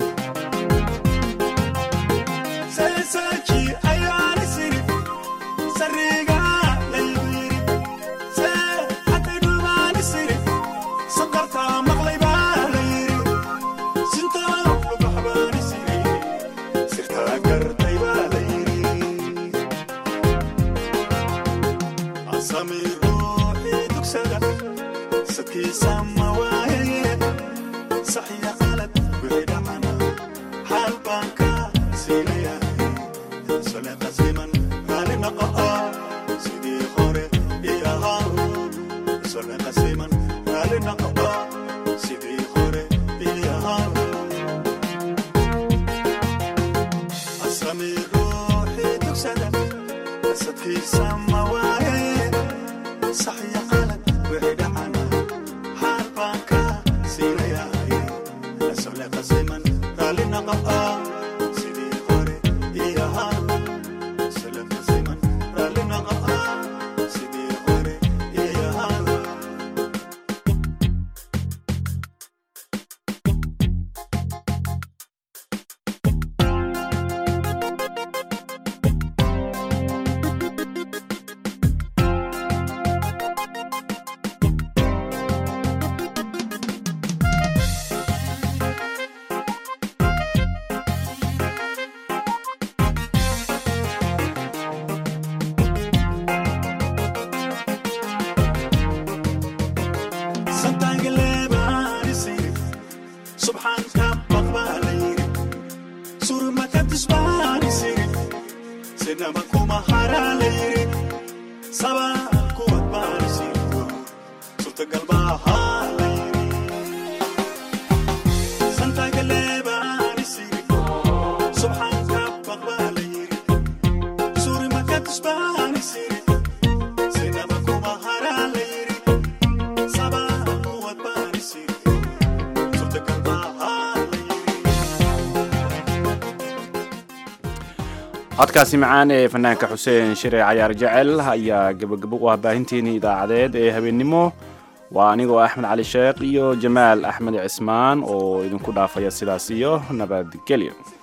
seeseeji ayaani sirif sariga laybiri see hatay dhumaani sirif saqarta maqlaybaa layiri sitoo lubaxbaani siri sirtaa gartaybaa layiri asami ruuxii dugsada sadkiisa ma waayaye saxiya qalad wixii dhacana xaal baan ka siinayahay sole qasiman maali naqa'a sidii hore ii ahaa sole qasiman maali naqa'a sidii hore ii ahaa asami ruuxii dugsada sadkiisa ma waayaye saxiya qalad wixii dhacana xaal baan ka siinayahay sole qasiman maali naqa'a sidii hore ii ahaa sole qasiman maali naqa'a sidii hore ii ahaa santaangaleebaani sirif subxaanka baqbaa la yiri surmaka disbaani sirif sinama kuma haraa la yiri sabaa kuwad baani sirifo suurtagal maahaa la yiri santaangaleebaani sirif subxaanka baqbaa la yiri surmaka disbaani sirif sinama kuma haraa la yiri codkaasi macaan ee fanaanka xuseen shire cayaar jecel ayaa gabagabo u ah baahinteennii idaacadeed ee habeennimo waa anigoo axmed cali sheekh iyo jamaal axmed cismaan oo idinku dhaafaya sidaas iyo nabadgelyo